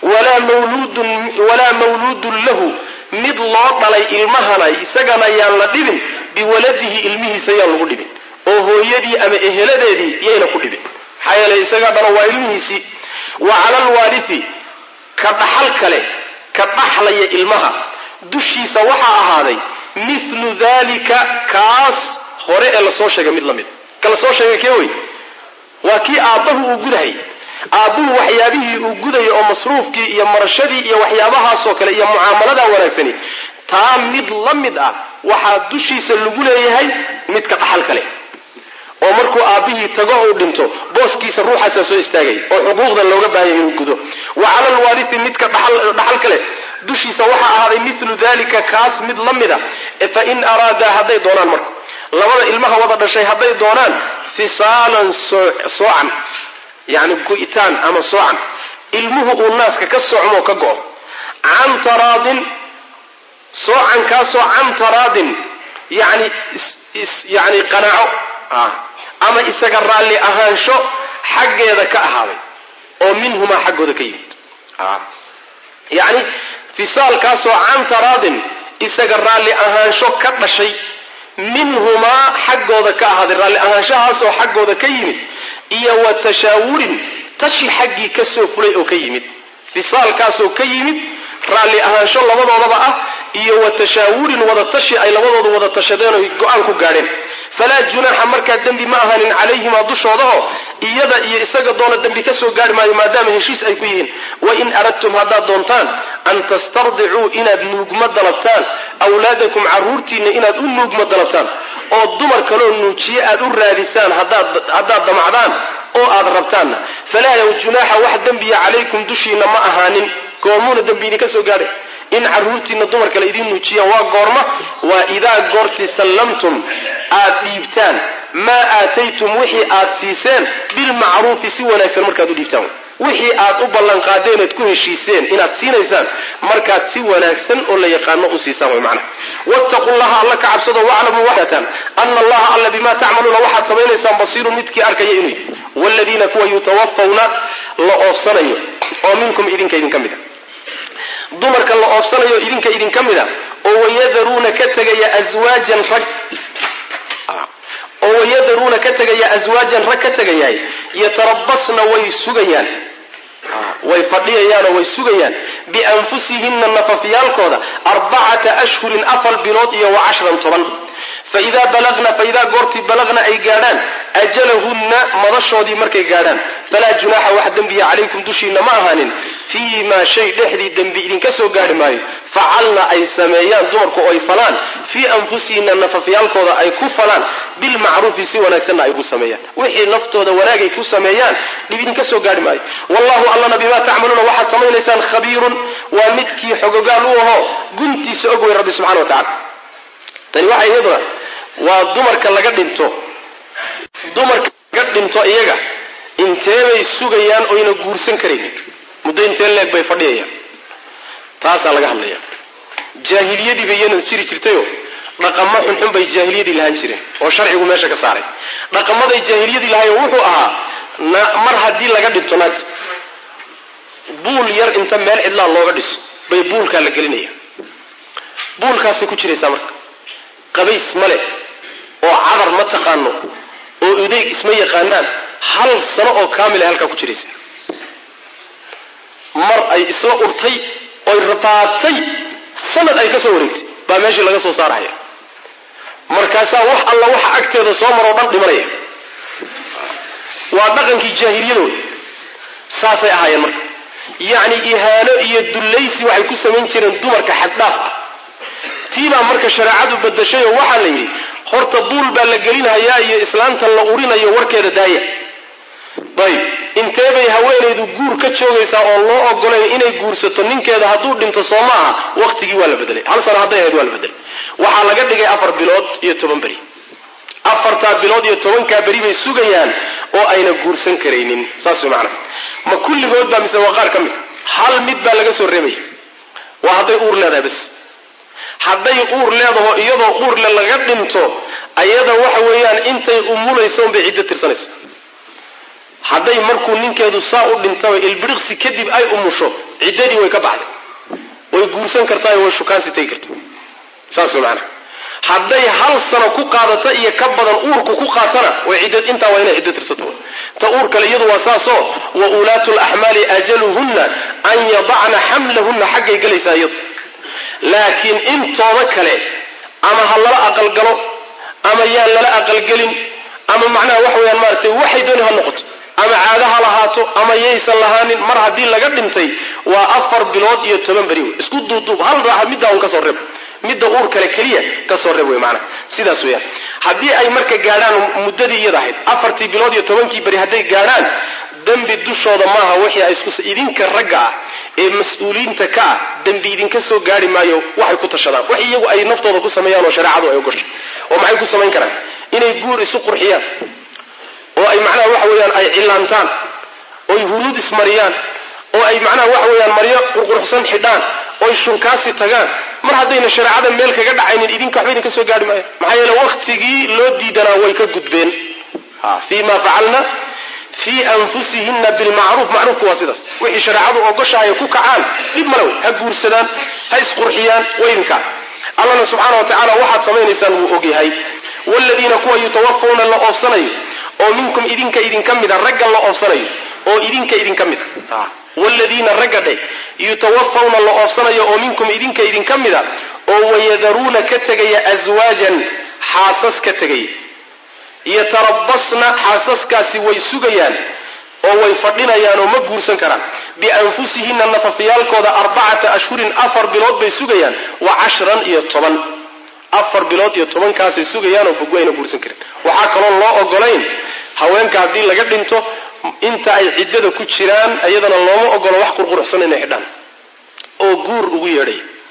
walaa mawluudun lahu mid loo dhalay ilmahana isagana yaan la dhibin biwaladihi ilmihiisa yaan lagu dhibin oo hooyadii ama eheladeedii yayna ku dhibin maxaa yeeley isagaa dhalo waa ilmihiisii wa cala alwaarithi ka dhaxal kale ka dhaxlaya ilmaha dushiisa waxaa ahaaday mithlu dalika kaas hore ee lasoo sheegay mid la mid ka lasoo sheegay kee wey waa kii aabbahu uu gudahay aabbuhu waxyaabihii uu gudaya oo masruufkii iyo marashadii iyo waxyaabahaasoo kale iyo mucaamaladaa wanaagsani taa mid la mid ah waxaa dushiisa lagu leeyahay midka dhaxal kale oo markuu aabbihii tago uu dhinto booskiisa ruuxaasaa soo istaagay oo xuquuqda looga baahaya inuu gudo wa cala alwaarithi midka dhaxal kale dushiisa waxaa ahaaday milu dalika kaas mid la mida fa in araadaa hadday doonaan marka labada ilmaha wada dhashay hadday doonaan fisaalan soocan yani go'itaan ama soocan ilmuhu uu naaska ka socmo ka go'o can taraadin soocankaasoo can taraadin yani yani qanaaco ama isaga raalli ahaansho xaggeeda ka ahaaday oo minhumaa xaggooda ka yimid yani fisaalkaasoo can taraadin isaga raalli ahaansho ka dhashay minhumaa xaggooda ka ahaaday raalli ahaanshahaasoo xaggooda ka yimid iyo wa tashaawurin tashi xaggii ka soo fulay oo ka yimid fisaalkaasoo ka yimid raalli ahaansho labadoodaba ah iyo wa tashaawurin wada tashi ay labadoodu wada tashadeen oy go-aan ku gaadheen falaa junaaxa markaa dembi ma ahanin calayhimaa dushooda oo iyada iyo isaga doona dembi ka soo gaari maayo maadaama heshiis ay ku yihiin wain aradtum haddaad doontaan an tastardicuu inaad nuugma dalabtaan awlaadakum carruurtiinna inaad u nuugma dalabtaan oo dumar kaloo nuujiye aad u raadisaan haddaad damacdaan oo aad rabtaanna falaa yow junaaxa wax dembiya calaykum dushiinna ma ahaanin goomuuna dembi idinka soo gaadhay in carruurtiina dumar kale idiin nuujiyaan waa goorma waa idaa goorti sallamtum aad dhiibtaan maa aataytum wixii aad siiseen bilmacruufi si wanaagsan markaad u dhiibtaan wixii aad u ballanqaadeen ood ku heshiiseen inaad siinaysaan markaad si wanaagsan oo la yaqaano u siisaan way macnaha wattaqu llaha alla ka cabsado waclamuu waxataan ana allaha alla bimaa tacmaluuna waxaad samaynaysaan basiirun midkii arkaya inuu yahy waaladiina kuwa yutawafawna la oofsanayo oo minkum idinka idinka mid a dumarka la oofsanayo idinka idinka mid a oo wayadaruuna ka tegaya aswaajan rag oo wayadaruuna ka tegaya aswaajan rag ka tegayahay yatarabasna way sugayaan way fadhiyayaanoo way sugayaan bianfusihinna nafafyaalkooda arbacata ashhurin afar bilood iyo wa cashran toban faidaa balagna faidaa goortii balagna ay gaadhaan ajalahunna madashoodii markay gaadhaan falaa junaaxa wax dembiya calaykum dushiinna ma ahaanin fii maa shay dhexdii dembi idinka soo gaadhi maayo facalna ay sameeyaan dumarku oo ay falaan fii anfusihinna nafafyaalkooda ay ku falaan bilmacruufi si wanaagsanna ay ku sameeyaan wixii naftooda wanaagay ku sameeyaan dhib idinka soo gaadhi maayo wallahu allana bimaa tacmaluuna waxaad samaynaysaan khabiirun waa midkii xogogaal u ahoo guntiisa og wey rabbi subxana wa tacala tani waxay iyaduna waa dumarka laga dhinto dumarka laga dhinto iyaga inteebay sugayaan oyna guursan karaynin muddo intee leeg bay fadhiyayaan taasaa laga hadlaya jaahiliyadiiba iyanan jiri jirtayo dhaqamo xunxun bay jaahiliyadii lahaan jireen oo sharcigu meesha ka saaray dhaqamaday jaahiliyadii lahayo wuxuu ahaa mar haddii laga dhinto naagta buul yar inta meel cidlaa looga dhiso bay buulkaa la gelinaya buulkaasay ku jiraysaa marka qabays male oo cadar ma taqaano oo udeyg isma yaqaanaan hal sano oo kaamil ay halkaa ku jiraysa mar ay isla urtay oy rafaatay sanad ay ka soo wareegtay baa meeshii laga soo saaraya markaasaa wax alla waxa agteeda soo maroo dhan dhimanaya waa dhaqankii jaahiliyadooda saasay ahaayeen marka yacni ihaano iyo dullaysi waxay ku samayn jireen dumarka xaddhaaf ah tiibaa marka shareecadu badashay oo waxaa la yidhi horta buul baa la gelinhayaa iyo islaantan la urinayo warkeeda daaya ayb intee bay haweenaydu guur ka joogaysaa oo loo ogolayn inay guursato ninkeeda hadduu dhinto soo ma aha waqtigii waa la bedelay hal sano hadday ahayd waa la bedelay waxaa laga dhigay afar bilood iyo toban beri afartaa bilood iyo tobankaa beri bay sugayaan oo ayna guursan karaynin saas way macanaha ma kulligood baa mise waa qaar ka mid hal mid baa laga soo reebaya waa hadday uur leedahay bas hadday uur leedaho iyadoo uurle laga dhinto ayada waxa weeyaan intay umulaysa unbay ciddo tirsanaysa hadday markuu ninkeedu saa u dhintaba ilbiriqsi kadib ay umusho ciddadii way ka baxday way guursan kartaayo way shukaansi tegi karta saas way macanaha hadday hal sano ku qaadata iyo ka badan uurku ku qaatana way cidd intaa waa inay ciddo tirsato ta uur kale iyadu waa saasoo wa ulaatu laxmaali ajaluhunna an yadacna xamlahunna xaggay gelaysaa iyadu laakiin intooda kale ama ha lala aqalgalo ama yaan lala aqalgelin ama macnaha waxa weyaan maaratay waxay dooni ha noqoto ama caado ha lahaato ama yaysan lahaanin mar haddii laga dhintay waa afar bilood iyo toban beri wey isku duuduub hal raaxa middaa un ka soo reeb midda uur kale keliya ka soo reeb wey maanaa sidaas weyaan haddii ay marka gaadhaan muddadii iyada ahayd afartii bilood iyo tobankii beri hadday gaadhaan dembi dushooda maaha wixii ay isku idinka ragga ah ee mas-uuliyiinta ka ah dembi idinka soo gaari maayo waxay ku tashadaan wax iyagu ay naftooda ku sameeyaan oo shareecadu ay ogoshay oo maxay ku samayn karaan inay guur isu qurxiyaan oo ay macnaha waxa weeyaan ay cillaantaan oy huruud ismariyaan oo ay macnaha waxa weeyaan maryo qurquruxsan xidhaan oy shunkaasi tagaan mar haddayna shareecada meel kaga dhacaynin idinka waxba idinka soo gaari maayo maxaa yeele waktigii loo diidanaa way ka gudbeen fii ma facalna fii anfusihina bilmacruuf macruufku waa sidaas wixii shareecadu ogoshahay ku kacaan dhib male wey ha guursadaan ha isqurxiyaan waydinkaa allana subxaana wa tacaala waxaad samaynaysaan wuu ogyahay waaladiina kuwa yutawafawna la oofsanayo oo minkum idinka idinka mida ragga la oofsanayo oo idinka idinka mida waaladiina ragga dheh yutawafawna la oofsanayo oo minkum idinka idinka mida oo wayadaruuna ka tegaya aswaajan xaasas ka tegaya yatarabasna xaasaskaasi way sugayaan oo way fadhinayaan oo ma guursan karaan bianfusihinna nafafyaalkooda arbacata ashhurin afar bilood bay sugayaan wa cashran iyo toban afar bilood iyo tobankaasay sugayaan oo bogwayna guursan karin waxaa kaloo loo ogolayn haweenka haddii laga dhinto inta ay ciddada ku jiraan iyadana looma ogolo wax qurquruxsan inay xidhaan oo guur ugu yeedhay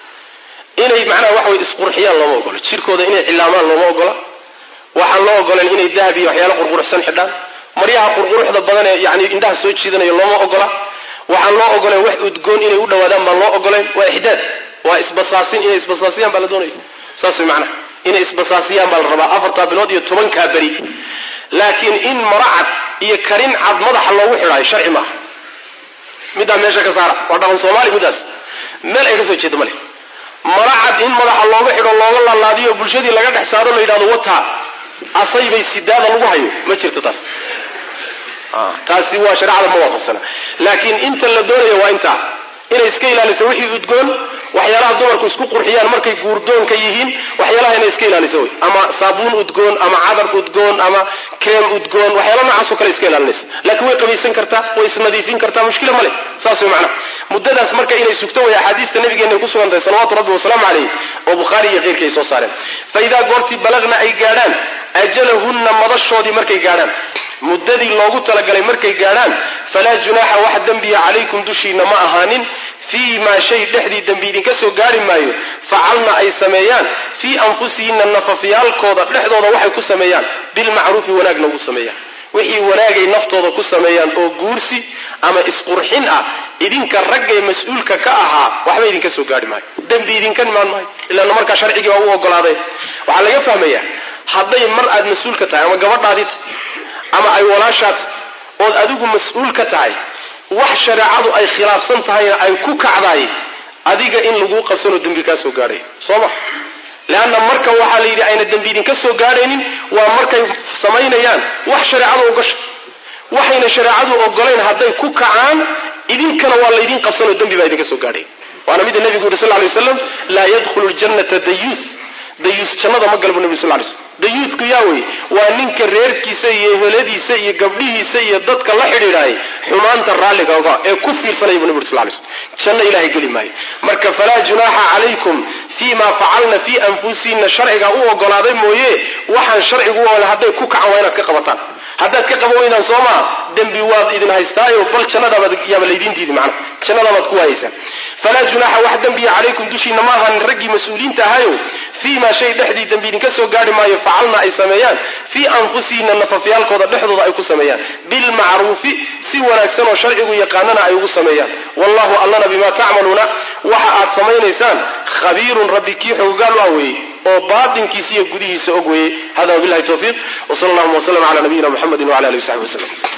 inay macnaha waxa way isqurxiyaan looma ogola jirkooda inay cilaamaan looma ogola waxaan loo ogolan inay dahab iyo waxyaalo qurquruxsan xidhaan maryaha qurquruxda badan ee yani indhaha soo jiidanaya looma ogola waxaan loo ogolan wax udgoon inay u dhawaadaan baan loo ogolayn waa ixdaad waa isbasaasin inay isbasaasiyaan baa la doonaya saas way macnaha inay isbasaasiyaan baa la rabaa afartaa bilood iyo tobankaa beri laakiin in mara cad iyo karin cad madaxa loogu xidhaayo sharci maaha middaa meesha ka saara waa dhaqan soomaali middaas meel ay ka soo jeedo male mara cad in madaxa looga xidho looga laalaadiyo bulshadii laga dhex saaro la yidhahdo wataa asay bay sidaada lagu hayo ma jirto taas taasi waa shareecada ma waafaqsana laakiin inta la doonayo waa intaa inay iska ilaaliso wixii udgoon waxyaalaha dumarku isku qurxiyaan markay guurdoonka yihiin waxyaalaha inay iska ilaaliso wey ama saabuun udgoon ama cadar udgoon ama kreem udgoon waxyaala noocaasoo kale iska ilaalinaysa laakiin way qabaysan kartaa way isnadiifin kartaa mushkila male saas way macnaha muddadaas marka inay sugto way axaadiista nabigeena ay ku sugan tahay salawaatu rabbi wasalaamu calayh oo bukhaari iyo keyrkii ay soo saareen fa idaa goortii balagna ay gaadhaan ajalahunna madashoodii markay gaadhaan muddadii loogu talagalay markay gaadhaan falaa junaaxa wax dembiya calaykum dushiina ma ahaanin fii maa shay dhexdii dembi idinka soo gaari maayo facalna ay sameeyaan fii anfusihinna nafafyaalkooda dhexdooda waxay ku sameeyaan bilmacruufi wanaagna ugu sameeyaan wixii wanaagay naftooda ku sameeyaan oo guursi ama isqurxin ah idinka raggay mas-uulka ka ahaa waxba idinka soo gaari maayo dembi idinka imaan maayo ilaana markaa sharcigii baa u ogolaaday waxaa laga fahmayaa hadday mar aad mas-uulka tahay ama gabadhaadit ama ay walaashaad ood adigu mas-uul ka tahay wax shareecadu ay khilaafsan tahayna ay ku kacdaay adiga in laguu qabsanoo dembi kaa soo gaadhay soo ma leanna marka waxaa la yidhi ayna dembi idinka soo gaadhaynin waa markay samaynayaan wax shareecadu ogasha waxayna shareecadu ogolayn hadday ku kacaan idinkana waa laydin qabsanoo dembi baa idinka soo gaadhay waana mida nebigu yuri sal ly waslam laa yadkhulu ljannata dayuus dayuus jannada ma galbu nebi sal lay slm dayuusku yaa wey waa ninka reerkiisa iyo eheladiisa iyo gabdhihiisa iyo dadka la xidhiidhaayay xumaanta raalliga oga ee ku fiirsanaya bu nebi uri sal lay slm janno ilahay geli maayo marka falaa junaaxa calaykum fii ma facalna fii anfusihinna sharcigaa u ogolaaday mooye waxaan sharcigu u ogolay hadday ku kacan waa inaad ka qabataan haddaad ka qaban weydaan soo maa dembi waad idin haystaayo bal jannadabaad yaaba laydiintiidi macna jannadabaad ku waayaysaa falaa junaaxa wax dembiya calaykum dushiina ma ahan raggii mas-uuliinta ahayo fii maa shay dhexdii dembi idinka soo gaari maayo facalna ay sameeyaan fii anfusihinna nafafyaalkooda dhexdooda ay ku sameeyaan bilmacruufi si wanaagsan oo sharcigu yaqaanana ay ugu sameeyaan wallahu allana bimaa tacmaluuna waxa aad samaynaysaan khabiirun rabbi kii xoogaal u ah weeye oo baatinkiisa iyo gudihiisa og weeye hada wabillahi tawfiiq wsala allahuma wslm cala nabiyina muxamedi wala alihi wasaxbi waslem